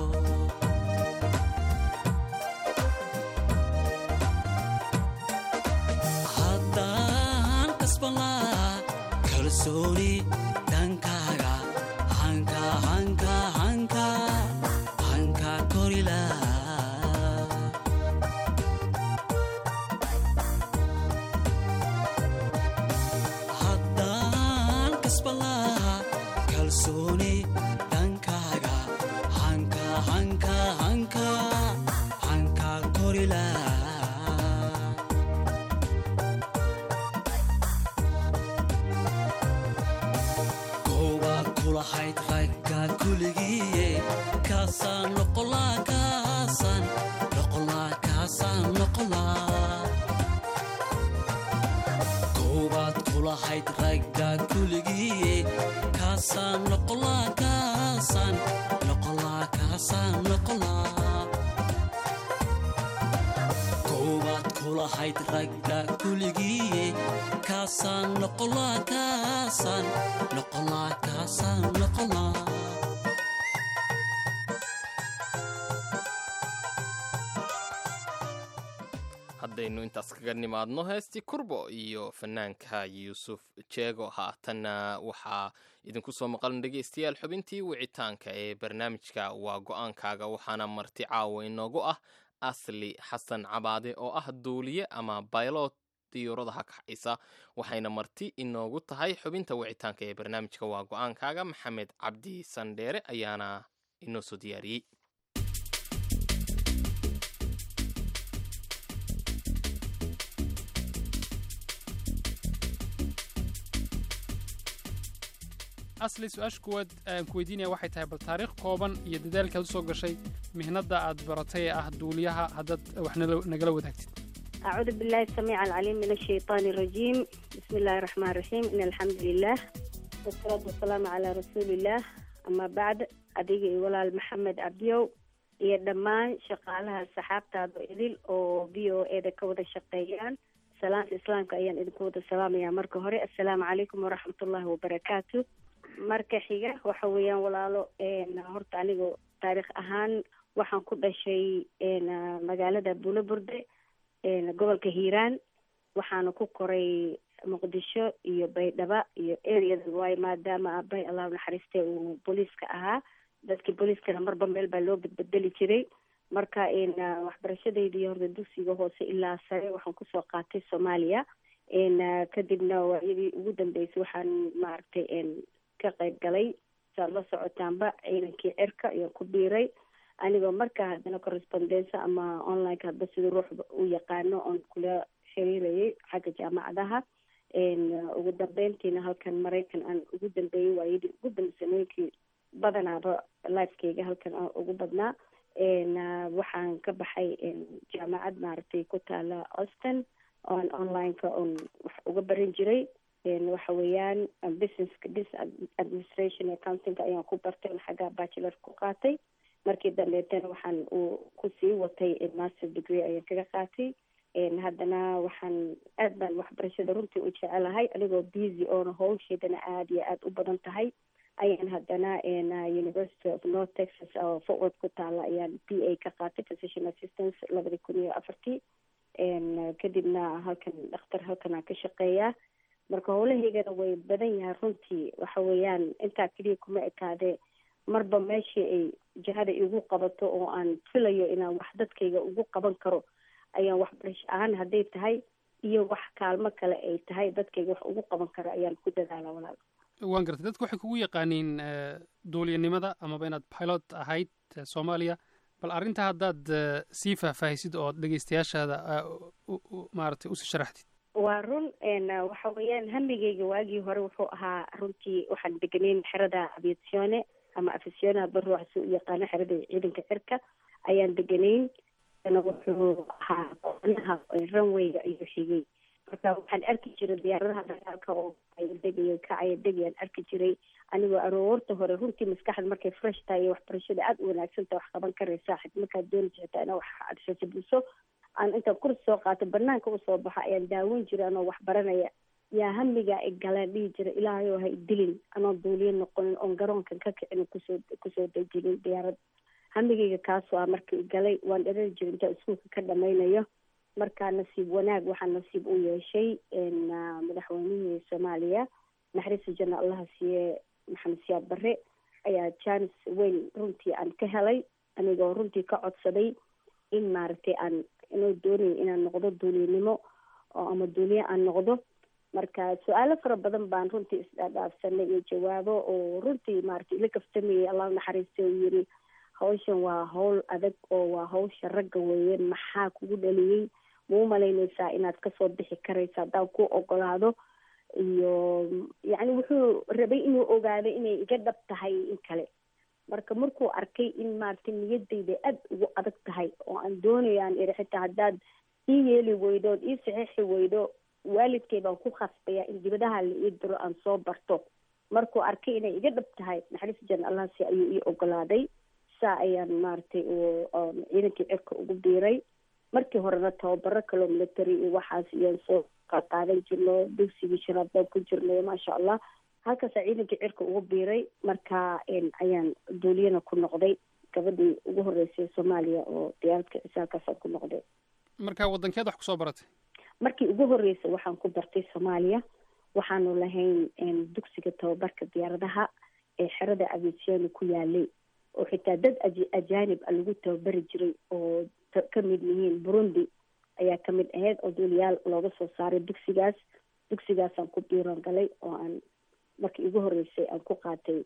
haddaan kasban lahaa kalsooni dhankaaga hanka hanka hanka hanka kori lahaa haddaan kasban lahaa kalsooni dhankaaga hanka hanka hanka hanka kori lahaa koowaad kulahayd ragga kuligiiye kaasaan noqolaa kaasaan noqolaa kaasaan noqolaa koowaad kulahayd ragga kuligiiye kaasaan noqolaa kaasaan noqolaa kaasaan noqolaa koowaad kulahayd ragga kuligiiye kaasaan noqolaa kaasaan noqolaa kaasaan noqolaa haddaynu intaas kaga nimaadno heestii kurbo iyo fanaanka yuusuf jeego haatanna waxaa idinku soo maqlan dhegaystayaal xubintii wicitaanka ee barnaamijka waa go-aankaaga waxaana marti caawa inoogu ah asli xasan cabaade oo ah duuliye ama baylot diyuuradaha kaxaysa waxayna marti inoogu tahay xubinta wicitaanka ee barnaamijka waa go-aankaaga maxamed cabdi sandheere ayaana inoo soo diyaariyey asli su-aasha kuwaad aan ku weydiinaya waxay tahay bal taariikh kooban iyo dadaalkaad u soo gashay mihnadda aad baratay ee ah duuliyaha haddaad wax nala- nagala wadaagtid أعوذ بالله السميع العليم من الشيطان الرجيم بسم الله الرحمن الرحيم إن الحمد لله والصلاة والسلام على رسول الله أما بعد أديك ولا محمد عبديو iyo dhammaan shaqaalaha saxaabtaada idil oo v o e da ka wada shaqeeyaan salaanta islaamka ayaan idinku wada salaamayaa marka hore assalaamu calaykum waraxmatullaahi wabarakaatu marka xiga waxa weeyaan walaalo horta aniga taariikh ahaan waxaan ku dhashay magaalada bulaburde gobolka hiiraan waxaana ku koray muqdisho iyo baydhaba iyo areada waayo maadaama aabay allah naxariiste uu booliiska ahaa dadkii booliiskana marba meel baa loo bedbedeli jiray marka waxbarashadeydii horta dugsiga hoose ilaa sare waxaan kusoo qaatay soomaaliya kadibna waayadii ugu dambeysay waxaan maaragtay ka qayb galay saad la socotaanba ciidankii cirka ayaan ku biiray anigoo markaa haddana correspondensa ama onlineka hadba sida ruux u yaqaano oon kula xiriirayay xagga jaamacadaha ugu dambeyntiina halkan maraykan aan ugu dambeeyey waayadii ugu dambesanooyinkii badanaaba lifekeyga halkan aan ugu badnaa waxaan ka baxay jaamacad maaragtay ku taala austin oon onlineka oon wax uga baran jiray waxa weeyaan businesska business administration accountingka ayaan ku bartay on xagga bachelor ku qaatay markii dambeetana waxaan uu kusii watay master degree ayaan kaga qaatay haddana waxaan aad baan waxbarashada runtii u jecelahay anigoo busy oona howsheedana aada iyo aada u badan tahay ayaan haddana university of north texas oo forward ku taala ayaan b a ka qaatay physician assistance labadii kun iyo afartii kadibna halkan dhakhtar halkan aan ka shaqeeyaa marka howlahaygana way badan yahay runtii waxa weeyaan intaa keliya kuma ekaadee marba meeshii ay jihada igu qabato oo aan filayo inaan wax dadkayga ugu qaban karo ayaan waxbarasho ahaan hadday tahay iyo wax kaalmo kale ay tahay dadkayga wax ugu qaban karo ayaan ku dadaala walaal waan gartay dadku waxay kugu yaqaaniin duuliyanimada amaba inaad pilot ahayd soomaaliya bal arrintaa haddaad sii faahfaahisid oo dhegeystayaashaada maaragtay usii sharaxdid waa run waxa weeyaan hamigeyga waagii hore wuxuu ahaa runtii waxaan degenayn xerada aviatione ama afisione hadba ruuxsi u yaqaano xerada ciidanka cirka ayaan deganayn wuxuu ahaa qonaha runwayga ayuu xigay marka waxaan arki jiray diyaaradaha dagaalka oo degayo kacaya degayaan arki jiray anigoo aroorta hore runtii maskaxda markay fresh tahay iyo waxbarashada aada u wanaagsanta wax qaban karaysaa xid markaad doonaysa xitaa inaa wax adsasabuso aan intaan kurs soo qaato banaanka usoo baxa ayaan daawan jiray anoo wax baranaya yaa hamigaa i galaan dhihi jira ilaahay oo ha idilin anoo duuliyo noqonin oon garoonkan ka kicin kusoo kusoo dejinin diyaarad hamigayga kaasoo ah marka i galay waan dharari jiray intaan iskuulka ka dhamaynayo markaa nasiib wanaag waxaa nasiib u yeeshay madaxweynihii soomaaliya naxariista janna allaha siiye maxamed siyaad barre ayaa jaanis weyn runtii aan ka helay anigoo runtii ka codsaday in maaragtay aan inuu doonayo inaan noqdo duuliyanimo oo ama duuliye aan noqdo marka su-aalo fara badan baan runtii isdhaadhaafsanay iyo jawaabo oo runtii maaragtay ila kaftamayay allah naxariista uu yiri hawshan waa hawl adag oo waa hawsha ragga weeye maxaa kugu dhaliyey ma u malaynaysaa inaad kasoo bixi karaysa haddaan ku ogolaado iyo yacni wuxuu rabay inuu ogaado inay iga dhab tahay in kale marka markuu arkay in maaragtay niyadayda aada ugu adag tahay oo aan doonayo aan iri xitaa haddaad ii yeeli weydo ood ii saxiixi weydo waalidkay baan ku khasbaya in dibadaha la ii diro aan soo barto markuu arkay inay iga dhab tahay naxariis jan allahsi ayuu ii ogolaaday saa ayaan maaragtay ciidankii cirka ugu biiray markii horena tababaro kaloo military iyo waxaas iyaan soo qaadan jirno dugsigii shanaad baan ku jirnay maasha allah halkaasaa ciidankii cirka ugu biiray marka ayaan duuliyana ku noqday gabadhii ugu horeysay soomaaliya oo diyaaradka cisaalkaasaan ku noqday marka waddankeed wax kusoo baratay markii ugu horreysay waxaan ku bartay soomaaliya waxaanu lahayn dugsiga tababarka diyaaradaha ee xerada aviationi ku yaalay oo xitaa dad ajaanib a lagu tababari jiray oo ka mid yihiin burundi ayaa ka mid ahayd oo duuliyaal looga soo saaray dugsigaas dugsigaasaan ku biiran galay oo aan markii ugu horreysay aan ku qaatay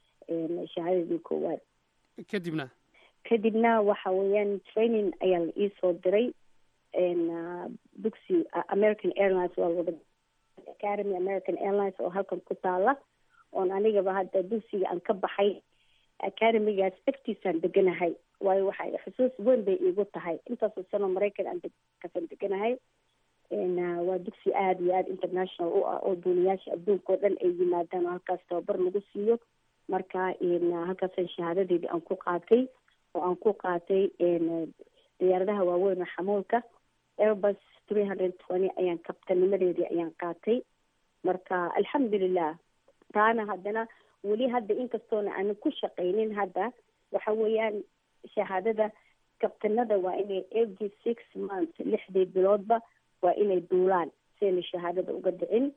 shahaadadii koowaad kadibna kadibna waxa weeyaan training ayaa la iisoo diray dugsi american airlines waa wada academy american airlines oo halkan ku taala oon anigaba hadda dugsiga aan ka baxay academigaas agtiisaan deganahay waayo waxay xusuus weyn bay iigu tahay intaasoo sano maraykan aan kasan deganahay waa dugsi aada iyo aada international u ah oo duuniyaasha adduunka oo dhan ay yimaadaan oo halkaas tababar lagu siiyo marka halkaasaan shahaadadeedii aan ku qaatay oo aan ku qaatay diyaaradaha waaweyn oo xamuulka airbus three hundred twenty ayaan kabtanimadeedii ayaan qaatay marka alxamdulilah taana haddana weli hadda inkastoona aanan ku shaqaynin hadda waxa weeyaan shahaadada kabtanada waa inay every six months lixdii biloodba waa inay duulaan si ayna shahaadada uga dhicin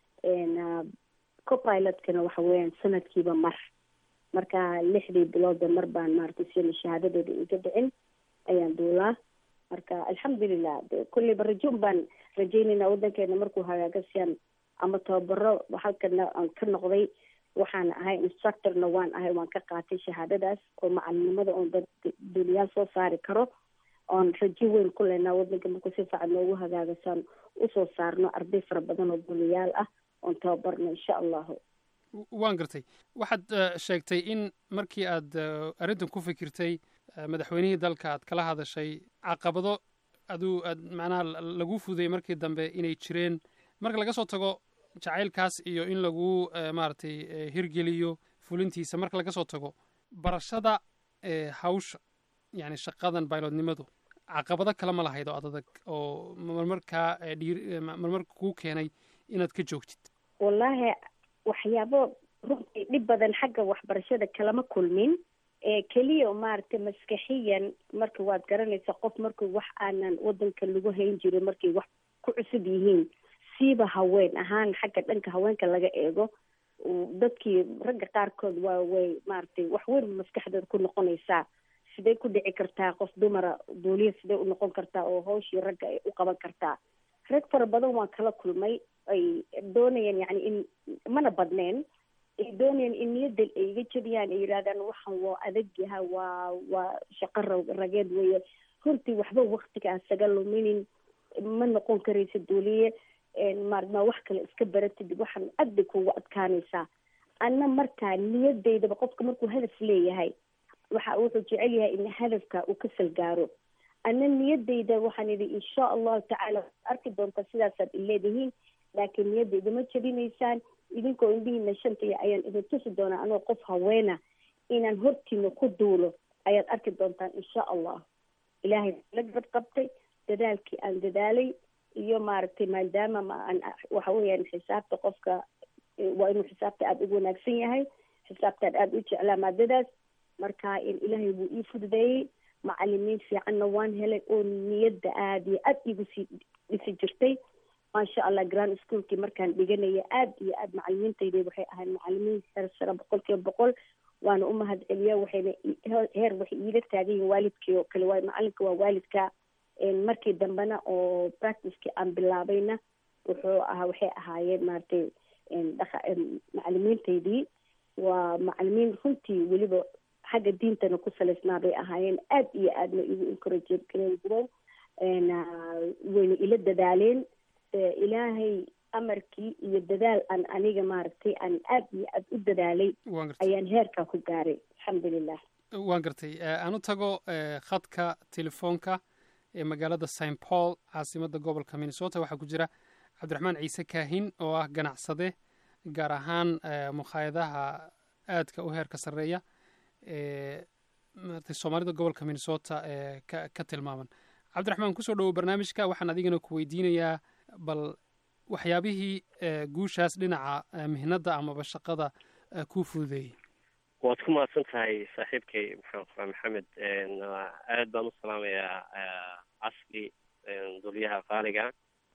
copilotkana waxa weeyaan sanadkiiba mar marka lixdii biloodba mar baan maaragtay si ayna shahaadadeeda iga dhicin ayaan duulaa marka alxamdulilah kulleyba rajoon baan rajeynayna waddankeena markuu hagaaga siaan ama tababaro halkana aan ka noqday waxaan ahay instructorna waan ahay waan ka qaatay shahaadadaas oo macalinimada oon dad duuniyaal soo saari karo oon rajo weyn ku leynaa waddanka markuu si fiican noogu hagaagasaan usoo saarno arday fara badan oo duuniyaal ah oon tababarno insha allahu waan gartay waxaad sheegtay in markii aad arrintan ku fikirtay madaxweynihii dalka aad kala hadashay caqabado aduu aad macnaha lagu fuday markii dambe inay jireen marka laga soo tago jacaylkaas iyo in lagu maaragtay hirgeliyo fulintiisa marka laga soo tago barashada hawsha yani shaqadan baylodnimadu caqabado kale ma lahayd oo adadag oo marmarkaa dhii marmarka kuu keenay inaad ka joogtid wallaahi waxyaabo runtii dhib badan xagga waxbarashada kalama kulmin keliya maaragtay maskaxiyan marka waad garanaysa qof markuu wax aanan wadanka lagu hayn jirin markay wax ku cusub yihiin siiba haween ahaan xagga dhanka haweenka laga eego dadkii ragga qaarkood waa way maaragtay wax weyn maskaxdooda ku noqonaysaa sidee ku dhici kartaa qof dumara duuliya sidee u noqon kartaa oo hawshii ragga ay u qaban kartaa rag fara badan waan kala kulmay ay doonayaan yani in mana badneen ay doonayaan in niyadda ay iga jebiyaan ay yidhahdaan waxan waa adag yaha waa waa shaqo rageed weeye runtii waxba waktiga asaga luminin ma noqon karaysa duuliye maarma wax kale iska baratid waxaan aad bay kugu adkaanaysaa anna markaa niyadeydaba qofka markuu hadaf leeyahay waxa wuxuu jecel yahay in hadafka uu ka salgaaro anna niyadeyda waxaan idhi insha allahu tacaala arki doontaa sidaasaad ileedihiin laakiin niyadeyda ma jebinaysaan idinkoo indhihiina shantaya ayaan idin tusi doonaa anoo qof haweena inaan hortiina ku duulo ayaad arki doontaan insha allah ilaahay la gabad qabtay dadaalkii aan dadaalay iyo maaragtay maadaama maan waxa weeyaan xisaabta qofka waa inuu xisaabta aada ugu wanaagsan yahay xisaabtaan aada u jeclaa maadadaas marka ilaahay wuu ii fududeeyey macalimiin fiicanna waan helay oo niyadda aada iyo aada igu sii dhisi jirtay maasha allah grand schoolkii markaan dhiganaya aada iyo aada macalimiintayda waxay ahayd macalimiin heer sare boqol kiiba boqol waana u mahad celiyaa waxayna heer waxay iila taagan yihin waalidkii oo kale waayo macalinka waa waalidka markii dambena oo practicekii aan bilaabayna wuxuu ahaa waxay ahaayeen maaragtay dhaqa macalimiintaydii waa macalimiin runtii weliba xagga diintana ku salaysnaa bay ahaayeen aada iyo aadna igu encourage gareyn jireen wayna ila dadaaleen ilaahay amarkii iyo dadaal aan aniga maaragtay aan aada iyo aada u dadaalay ayaan heerkaa ku gaaray alxamdulilah waan gartay aan u tago khadka telefoonka ee magaalada st paul caasimadda gobolka minnesota waxaa ku jira cabdiraxmaan ciise kaahin oo ah ganacsade gaar ahaan mukhaayadaha aadka u heerka sarreeya ee maratay soomaalida gobolka minnesota ee ka ka tilmaaman cabdiraxmaan kusoo dhowow barnaamijka waxaan adigana ku weydiinayaa bal waxyaabihii guushaas dhinaca mihnadda amaba shaqada kuu fududeeyey waad ku mahadsan tahay saaxiibkay maxaan qoraa maxamed aad baan u salaamayaa casli dulyaha qaaliga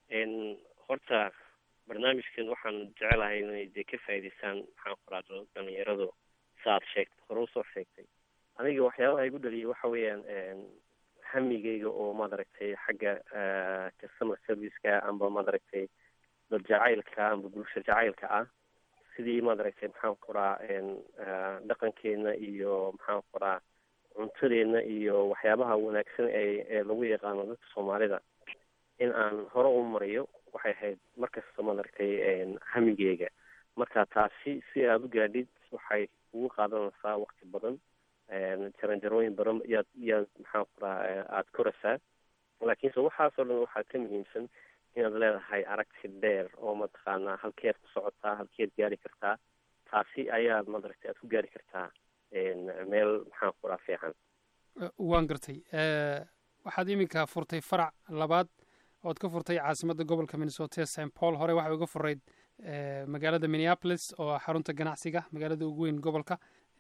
horta barnaamijkan waxaan jecelahay inay dee ka faa'idaystaan maxaan qoraa dhalinyaradu saaad sheegtay hore usoo sheegtay aniga waxyaabaha igu dhaliyay waxa weeyaan hamigeyga oo maaragtay xagga customer serviceka amba maaragtay dad jacaylka amba bulsho jacaylka ah sidii maaragtay maxaan qoraa dhaqankeena iyo maxaan qoraa cuntadeena iyo waxyaabaha wanaagsan ee ee lagu yaqaano dadka soomaalida in aan hore u mariyo waxay ahayd markasta maaragtay hamigeyga marka taasi si aada u gaadhid waxay ugu qaadanaysaa waqti badan jaranjarooyin badan yaad yaad maxaan ku raha aada koraysaa laakiinse waxaasoo dhan waxaa ka muhiimsan inaad leedahay aragti dheer oo mataqaanaa halkeed ku socotaa halkeed gaari kartaa taasi ayaad madaragtay aad ku gaari kartaa meel maxaan ku raha fiican waan gartay waxaad iminka furtay farac labaad ood ka furtay caasimadda gobolka minnesota st paul hore waxay uga furayd magaalada minneapolis oo ah xarunta ganacsiga magaalada ugu weyn gobolka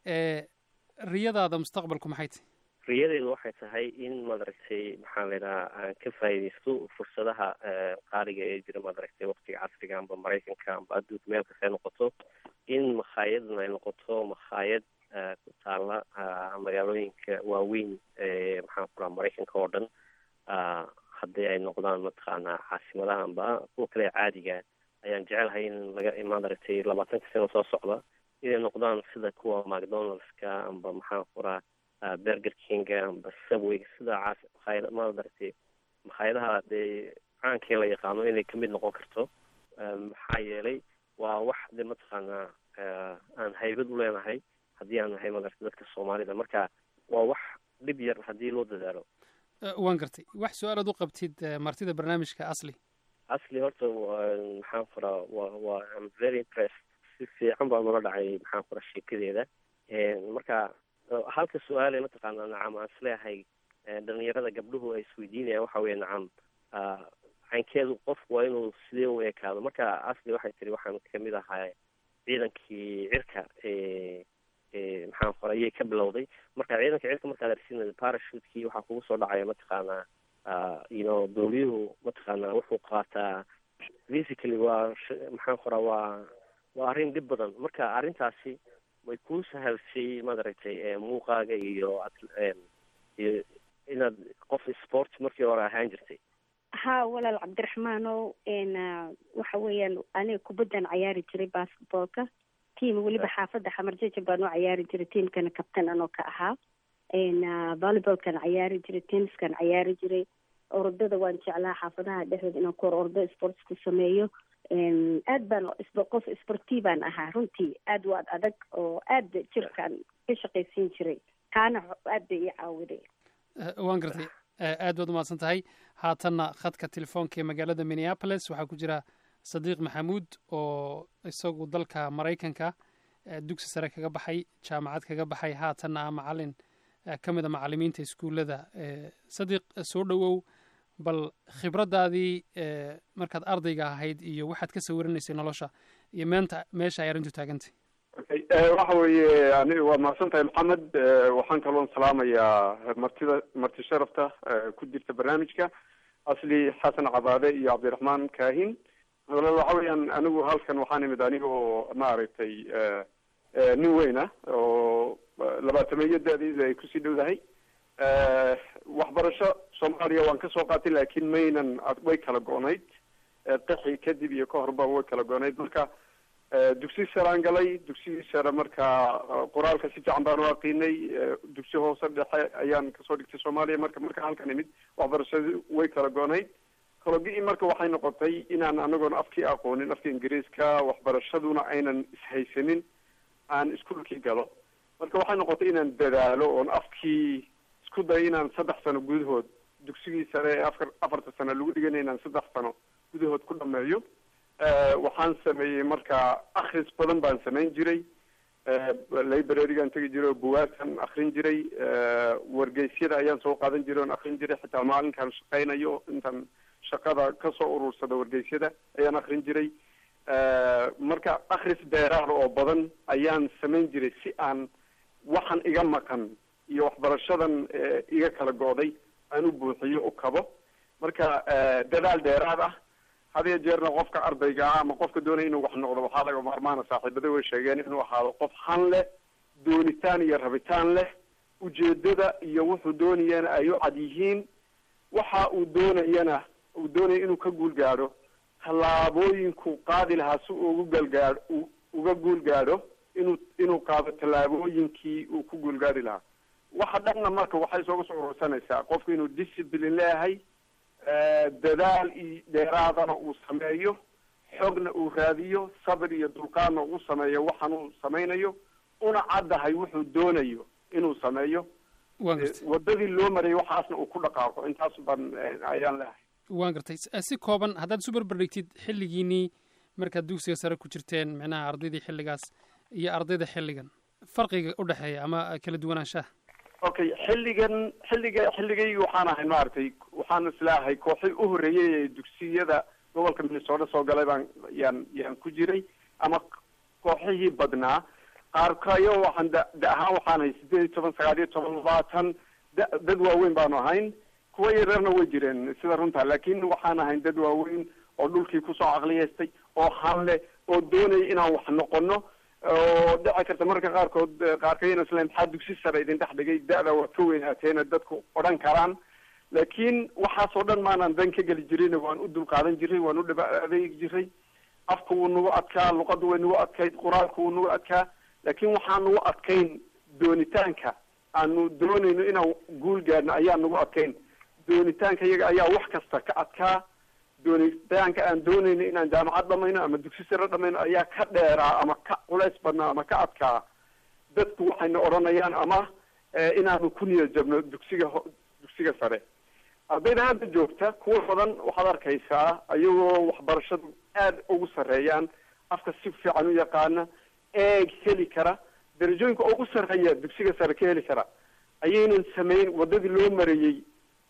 riyadaada mustaqbalku maxay tahy riyadeedu waxay tahay in madaragtay maxaa la yidhaha aan ka faa'iidaysto fursadaha qaaliga ee jira madaragtay waqtiga casriga amba maraykanka amba adduunka meel kasta ay noqoto in makhaayadna ay noqoto makhaayad ku taala magaalooyinka waaweyn ee maxaan ku raha maraykanka oo dhan haddii ay noqdaan mataqaanaa caasimadaha amba kuwa kale caadiga ayaan jecelahay in laga madaragtay labaatanka sano soo socda inay noqdaan sida kuwa macdonaldska amba maxaan ku raha berger kinga amba subway sida caas makhaayad madaragtay makhaayadaha dee caankii la yaqaano inay kamid noqon karto maxaa yeelay waa wax de mataqaanaa aan haybad u leenahay haddii aan nahay madaragtay dadka soomaalida marka waa wax dhib yar haddii loo dadaalo waan gartay wax su-aalaad u qabtid martida barnaamijka asli asli horta maxaan furaa wa waa am very impressed si fiican baa nala dhacay maxaan furaa sheekadeeda marka halka su-aale mataqaana nacam aan isleeyahay dhalinyarada gabdhuhu ay isweydiinayaan waxa weeye nacam caynkeedu qofku waa inuu sidee u ekaado marka asli waxay tiri waxaan kamid ahaa ciidankii cirka maxaan fura ayay ka bilowday marka ciidanka cirka markaad arsinay parashutkii waxaa kugu soo dhacaya mataqaanaa you know dowliyuhu mataqaanaa wuxuu qaataa physically waa maxaan furaa waa waa arrin dhib badan marka arrintaasi way kuu sahalsay madaragtay muuqaaga iyo iyo inaad qof sport markii hore ahaan jirtay ha walaal cabdiraxmaanow waxa weeyaan aniga kubaddan cayaari jiray basketballka tiam weliba xaafadda xamarjaja baan u cayaari jiray tiamkana kabtan anoo ka ahaa volleyballkan cayaari jiray tenniskan cayaari jiray orodada waan jeclaa xaafadaha dhexdooda inaan ku hor ordo sports ku sameeyo aad baan qof sportivaan ahaa runtii aad waad adag oo aad jirkaan ka shaqaysiin jiray kaana aad bay ii caawiday waan gartay aad baad umahadsan tahay haatanna khadka telefoonka ee magaalada minneapolis waxaa ku jira sadiiq maxamuud oo isagu dalka maraykanka dugsi sare kaga baxay jaamacad kaga baxay haatanna ah macalin ka mid a macalimiinta iskuullada sadiiq soo dhowow bal khibraddaadii markaad ardayga ahayd iyo waxaad ka sawiranaysay nolosha iyo meenta meesha ay arrintu taagantay waxa weeye ani waa mahadsan tahay maxamed waxaan kaloon salaamayaa martida marti sharafta ku jirta barnaamijka asli xasan cabaade iyo cabdiraxmaan kaahin waxa weeyaan anigu halkan waxaan imid aniga oo maaragtay nin weyn ah oo labaatameeyo da-diisa ay kusii dhowdahay waxbarasho soomaaliya waan kasoo qaatay laakiin maynan way kala go-nayd qixi kadib iyo ka horba way kala go-nayd marka dugsi saraan galay dugsigii sare marka qoraalka si fiican baan u aqiinay dugsi hoose dhexe ayaan kasoo dhigtay soomaaliya marka marka halkan imid waxbarashadii way kala go-nayd kalogi marka waxay noqotay inaan anagoon afkii aqoonin afka ingiriiska waxbarashaduna aynan ishaysanin aan iskuolkii galo marka waxay noqotay inaan dadaalo oon afkii isku dayo inaan saddex sano gudahood dugsigii sare ee afar afarta sano lagu dhiganay inaan saddex sano gudahood ku dhameeyo waxaan sameeyey marka akris badan baan samayn jiray librarigaan tegi jiray oo bugaagtan akrin jiray wargeysyada ayaan soo qaadan jiray oon akrin jiray xitaa maalinkaan shaqaynayo intaan shaqada kasoo urursada wargeysyada ayaan akrin jiray marka akris beeraar oo badan ayaan samayn jiray si aan waxaan iga maqan iyo waxbarashadan iga kala go-day aan u buuxiyo u kabo marka dadaal dheeraad ah hadiyo jeerna qofka ardayga ah ama qofka doonaya inuu wax noqdo waxaa laga maarmaana saaxiibada way sheegeen inuu ahaado qof han leh doonitaan iyo rabitaan leh ujeedada iyo wuxuu doonayana ay u cad yihiin waxa uu doonayana uu doonaya inuu ka guul gaadho tallaabooyinku qaadi lahaa si uu ugu galgaadho uga guul gaadho inuu inuu qaado tallaabooyinkii uu ku guul gaadhi lahaa waxa dhanna marka waxay sooga soo urursanaysaa qofku inuu discipline leeyahay dadaal iyo dheeraadana uu sameeyo xogna uu raadiyo sabir iyo dulqaadna uu sameeyo waxaan uu samaynayo una caddahay wuxuu doonayo inuu sameeyo waan gartay wadadii loo marayay waxaasna uu ku dhaqaaqo intaas baan ayaan leehay waan gartay si kooban haddaad isu barbardhigtid xilligiinii markaad dugsiga sare ku jirteen micnaha ardaydii xilligaas iyo ardayda xilligan farqiga u dhexeeya ama kala duwanaanshaha okay xilligan xilliga xilligay waxaan ahay maaragtay waxaan islaahay kooxii u horreeyay ee dugsiyada gobolka minnesota soo galay baan yaan yaan ku jiray ama kooxihii badnaa qaarkayo waxaan da da ahaan waxaan ahay sideed iyo toban sagaal iyo toban labaatan da dad waaweyn baanu ahayn kuwa yareerna way jireen sida runta laakin waxaan ahayn dad waaweyn oo dhulkii kusoo caqliyeystay oo hanle oo doonaya inaan wax noqono oo dhici karta marka qaarkood qaarkayna isla maxaa dugsi sare idin dhex dhigay da-da waa ka weynaateena dadku odhan karaan laakiin waxaasoo dhan maanaan dan ka geli jirin waan u dulqaadan jiray waan u dhaba adeegi jiray afka wuu nagu adkaa luqadda way nagu adkayd qur-aanka wuu nagu adkaa laakiin waxaan nagu adkayn doonitaanka aanu doonayno inaan guul gaadhno ayaa nagu adkayn doonitaanka iyaga ayaa wax kasta ka adkaa doonitaanka aan doonayno inaan jaamacad dhamayno ama dugsi sare dhamayno ayaa ka dheeraa ama ka culays badnaa ama ka adkaa dadku waxayna odhanayaan ama inaanu ku niyad jabno dugsiga ho dugsiga sare ardayda hadda joogta kuwa badan waxaad arkaysaa ayagoo waxbarashadu aada ugu sarreeyaan afka si fiican u yaqaana eeg heli kara darajooyinka ugu sarreeya dugsiga sare ka heli kara ayaynan samayn wadadii loo marayey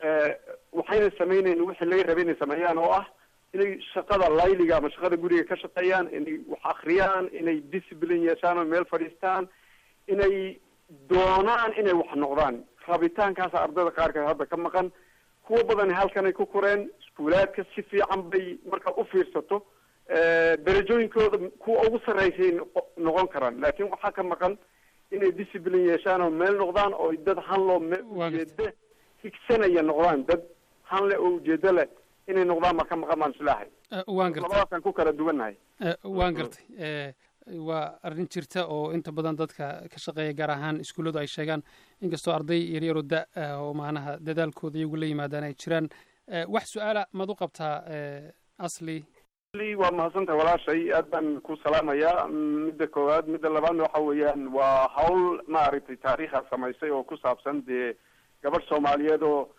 waxayna samaynayn wixii laga rabay inay sameeyaan oo ah inay shaqada layliga ama shaqada guriga ka shaqeeyaan inay wax akriyaan inay discipline yeeshaan oo meel fadhiistaan inay doonaan inay wax noqdaan rabitaankaasa ardayda qaarkeed hadda ka maqan kuwa badani halkanay ku koreen iskuulaadka si fiican bay markaad u fiirsato darajooyinkooda kuwa ugu sarreysay noqon karaan laakiin waxaa ka maqan inay discipline yeeshaan oo meel noqdaan oo dad hanloo me ujeeda higsanaya noqdaan dad hanle oo ujeedo leh inay noqdaan ma ka maqan baan islaahay waan gartay labadaasaan ku kala duwannahay waan gartay waa arrin jirta oo inta badan dadka ka shaqeeya gaar ahaan iskuulladu ay sheegaan inkastoo arday yaryaroo da oo macnaha dadaalkooda iyagu la yimaadaan ay jiraan wax su-aala maad u qabtaa asli waa mahadsantahay walaashay aad baan ku salaamayaa midda koowaad midda labaadna waxa weeyaan waa hawl maaragtay taariikha samaysay oo ku saabsan dee gabadh soomaaliyeed oo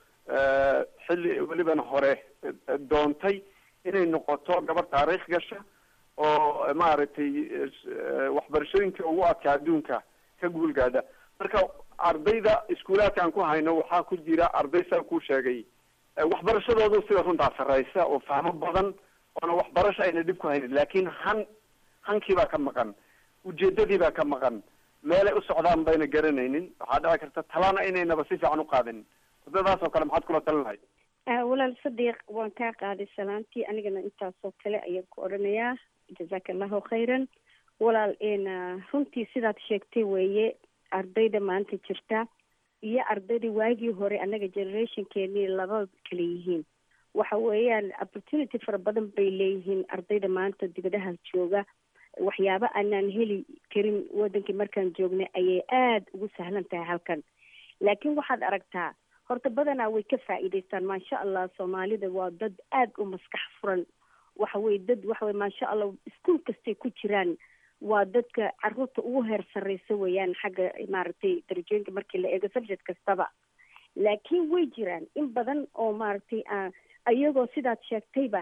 xilli weliban hore doontay inay noqoto gabadh taariikh gasha oo maaragtay waxbarashooyinka ugu adkaa adduunka ka guul gaadha marka ardayda iskuulaadka aan ku hayno waxaa ku jira arday saa ku sheegay waxbarashadoodu sida runtaa sarreysa oo fahmo badan oona waxbarasho ayna dhib ku haynin laakiin han hankii baa ka maqan ujeedadii baa ka maqan meelay u socdaan bayna garanaynin waxaa dhici karta talana inaynaba si fiican u qaadanin wadadaas oo kale maxaad kula talin lahayd walaal sadiiq waan kaa qaaday salaantii anigana intaasoo kale ayaan ku odhanayaa jazaaka allahu khayran walaal runtii sidaad sheegtay weeye ardayda maanta jirta iyo ardayda waagii hore annaga generationkeenii laba kala yihiin waxa weeyaan opportunity fara badan bay leeyihiin ardayda maanta dibadaha jooga waxyaabo aanaan heli karin wadankii markaan joognay ayay aada ugu sahlan tahay halkan laakiin waxaad aragtaa horta badanaa way ka faa'iidaystaan maasha allah soomaalida waa dad aada u maskax furan waxa weye dad waxa weye maasha allah iskuol kastay ku jiraan waa dadka caruurta ugu heer sarreysa weeyaan xagga maaragtay darajooyinka markii la eego subject kastaba laakiin way jiraan in badan oo maaragtay iyagoo sidaad sheegtayba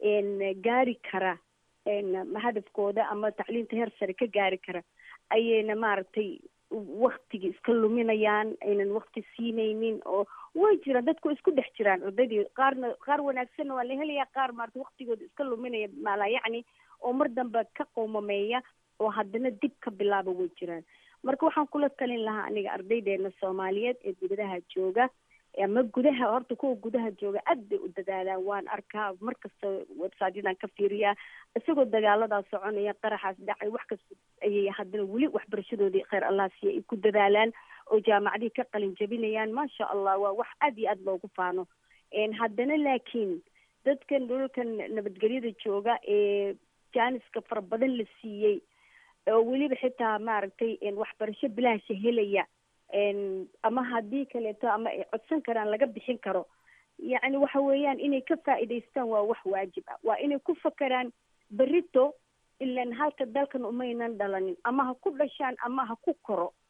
gaari kara hadafkooda ama tacliinta heer sare ka gaari kara ayayna maaragtay waktiga iska luminayaan aynan wakti siinaynin oo way jiraan dadku isku dhex jiraan ardaydii qaarna qaar wanaagsanna waa la helayaa qaar maarata waktigooda iska luminaya maalaa yacni oo mar dambe ka qowmameeya oo haddana dib ka bilaaba way jiraan marka waxaan kula talin lahaa aniga ardaydeena soomaaliyeed ee dibadaha jooga ama gudaha horta kuwa gudaha jooga aad bay u dadaalaan waan arkaa markasta websityadan ka fiiriyaa isagoo dagaaladaa soconaya qaraxaas dhacay wax kasta ayay haddana weli waxbarashadoodii kheyr allah siiya ay ku dadaalaan oo jaamacadihii ka qalin jabinayaan maasha allah waa wax aad iyo aad loogu faano haddana laakiin dadkan dhulalkan nabadgelyada jooga ee jaaniska fara badan la siiyey oo weliba xitaa maaragtay waxbarasho bilaasha helaya ama haddii kaleeto ama ay codsan karaan laga bixin karo yacni waxa weeyaan inay ka faa'iidaystaan waa wax waajib ah waa inay ku fakeraan berito ilan halka dalkan umaynan dhalanin ama ha ku dhashaan ama ha ku koro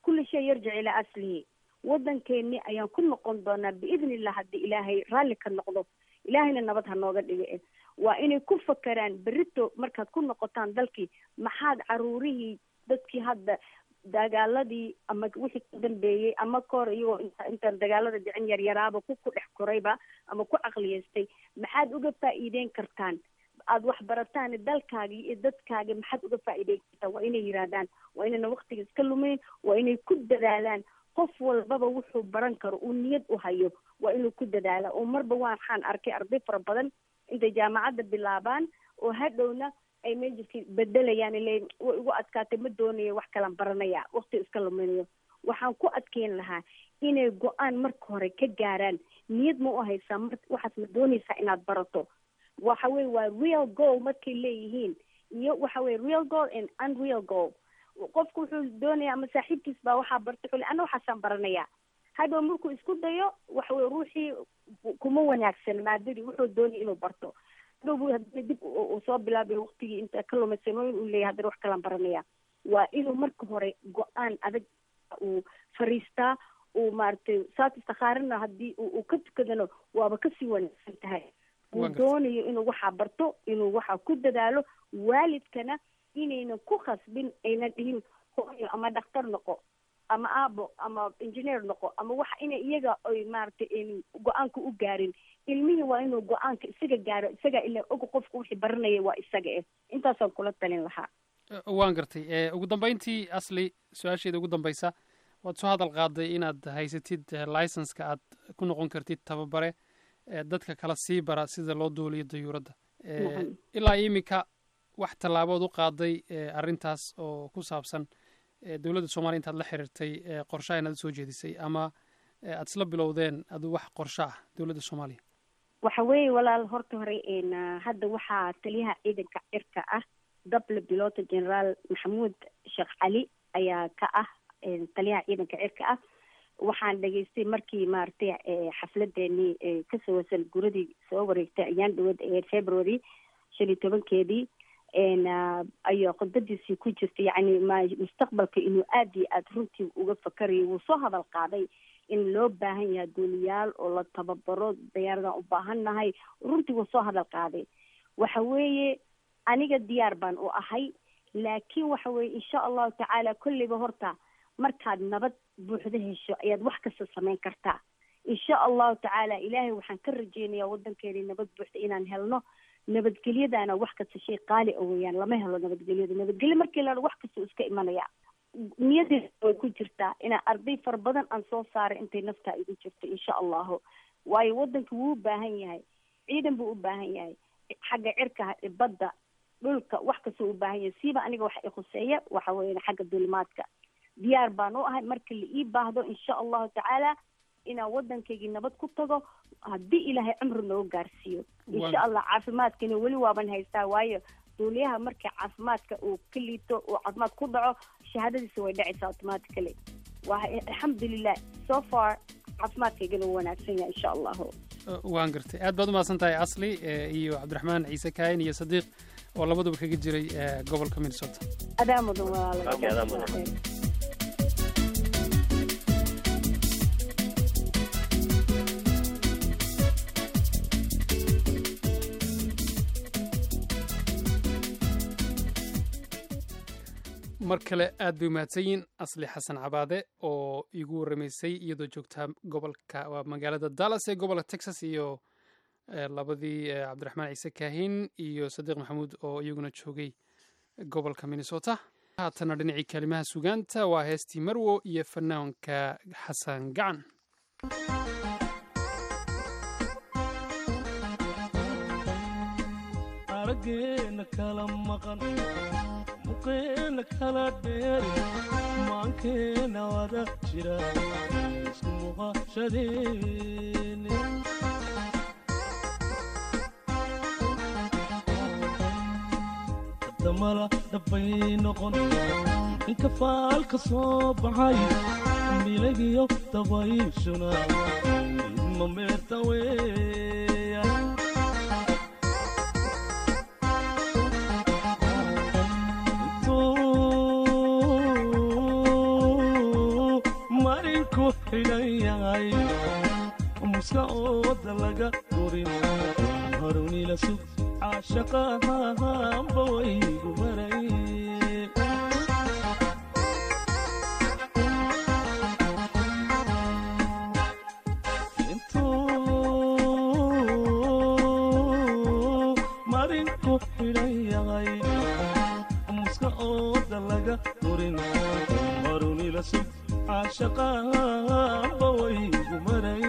kulli shay yarjic ilaa aslihi waddankeeni ayaan ku noqon doonaa biidni illah haddii ilaahay raalli ka noqdo ilaahayna nabad ha nooga dhiga waa inay ku fakeraan berito markaad ku noqotaan dalkii maxaad caruurihii dadkii hadda dagaaladii ama wixii ka dambeeyey ama kahor iyagoo inta intaan dagaalada dhicin yaryaraaba ku ku dhex korayba ama ku caqliyeystay maxaad uga faa'iideyn kartaan aada wax barataan dalkaagii iyo dadkaagi maxaad uga faa'iideyn kartaan waa inay yidhaahdaan waa inayna waktiga iska lumayn waa inay ku dadaalaan qof walbaba wuxuu baran karo uu niyad u hayo waa inuu ku dadaala oo marba waxaan arkay arday fara badan intay jaamacadda bilaabaan oo hadhowna ay majirkii bedelayaan le way igu adkaatay ma doonayo wax kalan baranaya wakti iska luminayo waxaan ku adkeyn lahaa inay go-aan marka hore ka gaaraan niyad ma u haysaa mar waxaad ma doonaysaa inaad barato waxa weye waa real goal markay leeyihiin iyo waxa weye real goal and unreal goal qofku wuxuu doonaya ama saaxiibkiis baa waxaa bartay xuli ana waxaasaan baranaya hadhow markuu isku dayo waxa weye ruuxii kuma wanaagsan maadadii wuxuu doonaya inuu barto hadhow bu hadana dib uu soo bilaabay waktigii inta ka lumay sanooyin uu leeyahay haddana wax kalaan baranaya waa inuu marka hore go-aan adag uu fariistaa uu maaragtay saas istikhaarina haddii uu ka tukadano waaba kasii wanaagsan tahay uu doonayo inuu waxaa barto inuu waxaa ku dadaalo waalidkana inaynan ku khasbin aynan dhihin hooyo ama dhakhtar noqo ama aabo ama engineer noqo ama waxa inay iyaga ay maaragtay go-aanka u gaarin ilmihii waa inuu go-aanka isaga gaaro isaga ila og qofku wixii baranaya waa isaga eh intaasaan kula talin lahaa waan gartay ugu dambeyntii asli su-aasheeda ugu dambeysa waad soo hadal qaaday inaad haysatid licenska aad ku noqon kartid tababare dadka kala sii bara sida loo duuliyo dayuuradda ilaa iminka wax tallaabood u qaaday arrintaas oo ku saabsan dowladda soomaliya intaad la xiriirtay qorshaha inaad usoo jeedisay ama aad isla bilowdeen adu wax qorsho ah dowladda soomaaliya waxa weeye walaal horta hore hadda waxaa taliyaha ciidanka cirka ah dable pilota generaal maxamuud sheekh cali ayaa ka ah taliyaha ciidanka cirka ah waxaan dhegaystay markii maaragtay xafladeenii kasoo wasan guradii soo wareegtay ayaan dhawad ee february shan iyo tobankeedii ayaa khudbadiisii ku jirta yacni ma mustaqbalka inuu aada iyo aada runtii uga fakarayo wuu soo hadal qaaday in loo baahan yahay duuliyaal oo la tababaro dayaaradaan u baahan nahay runtii wuu soo hadal qaaday waxa weeye aniga diyaar baan u ahay laakiin waxa weeye insha allahu tacaala kolleyba horta markaad nabad buuxda hesho ayaad wax kasta samayn kartaa insha allahu tacaala ilaahay waxaan ka rajeynayaa waddankeeni nabad buuxda inaan helno nabadgelyadaana wax kasta shay qaali o weyaan lama helo nabadgelyada nabadgelyo markii la wax kasta iska imanaya niyadeeda way ku jirtaa inaa arday fara badan aan soo saaray intay naftaa igu jirto insha allahu waayo waddanka wuu u baahan yahay ciidan buu u baahan yahay xagga cirka badda dhulka wax kastau u baahan yahay siiba aniga waxa i khuseeya waxa weya xagga dulimaadka diyaar baan u ahay marka la ii baahdo insha allahu tacaala inaan waddankaygii nabad ku tago haddii ilaahay cumri noogu gaarsiiyo insha allah caafimaadkana weli waaban haystaa waayo duuliyaha markii caafimaadka uu ka liito uu caafimaad ku dhaco shahaadadiisa way dhacaysaa automatically waa alxamdulilah so far caafimaadkaygana wuu wanaagsan yahay insha allahu waan gartay aad baad umahadsan tahay asli iyo cabdiraxmaan ciise kaayin iyo sadiiq oo labaduba kaga jiray gobolka minnesota adaa mudan walaala mar kale aad bay umahadsan yihin asli xasan cabaade oo igu warramaysay iyadoo joogtaa gobolka waa magaalada dallas ee gobolka texas iyo labadii cabdiraxmaan ciise kaahin iyo sadiiq maxamuud oo iyaguna joogay gobolka minnesota haatana dhinacii kaalimaha sugaanta waa heestii marwo iyo fanaanka xasan gacan arageena kala maqan muqeena kala dheeri maankeena wada jira isku muuqashadeene damala dhabbay noqon inka faalka soo baxay milagiyo dabayshuna idma meerta weeya xidhan yahay muska ooda laga gurin harunila sug caashaqahanba waygu baray intuu marinku xidhan yahay muska ooda laga gurin harunila sug caashaqahanba waygu maray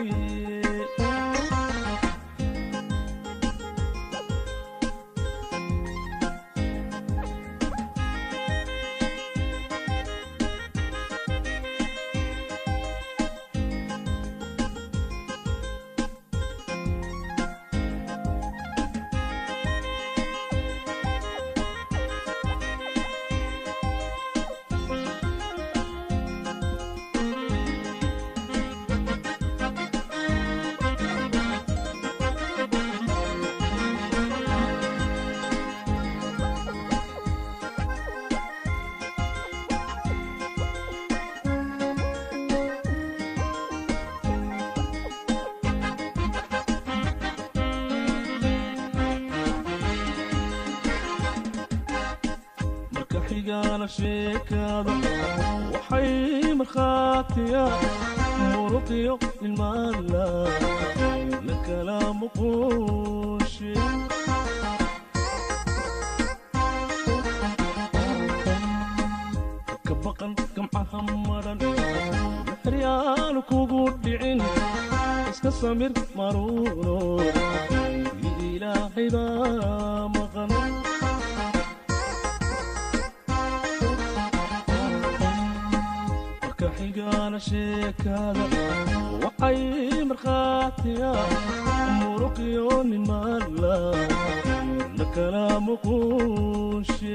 marka xigaana sheekaada waxay markhaatiya muruqiyo ilmaala la kala muquushe ka baqan gamcaha maran maxryaanu kugu dhicin iska samir maruuno ilaahay baa maqan marka xigaana sheekaada waxay markhaatiya muruqiyo nimaala la kala muquushe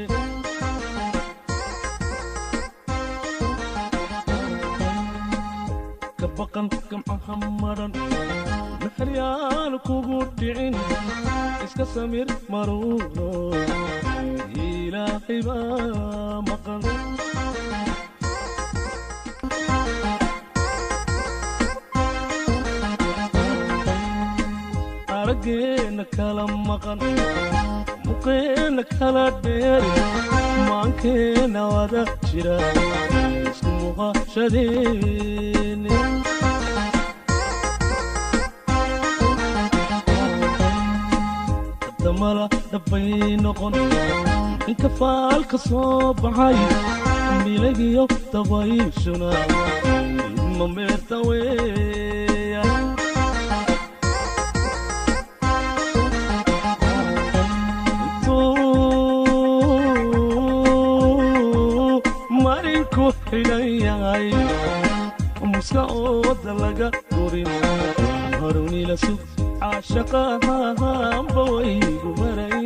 ka baqan gamcaha maran maxryaanu kugu dhicin iska samir maruuno ilaahay baa maqan araggeena kala maqan muqeena kala dheeri maankeena wada jira isku muuqashadeeni damala dhabbay noqon inka faalka soo baxay milagiyo dabayshuna idma meerta weeya marinku xidhan yahay muska ooda laga gurin harunila sug caashaqahanba waygu maray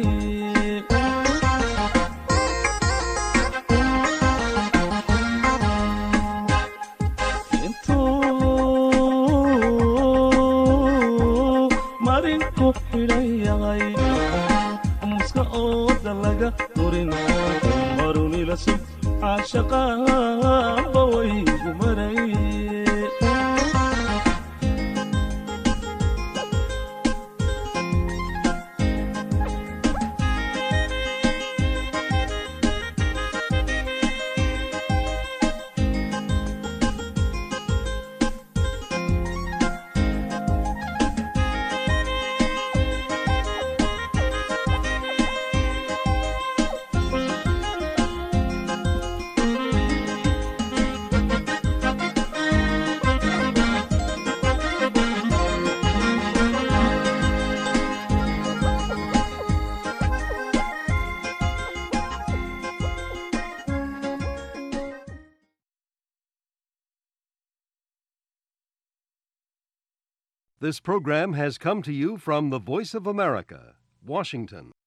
intuu marinku xidhan yahay muska ooda laga gurin harunila sug caashaqahanba waygu maray This program has come to you from the Voice of America, Washington.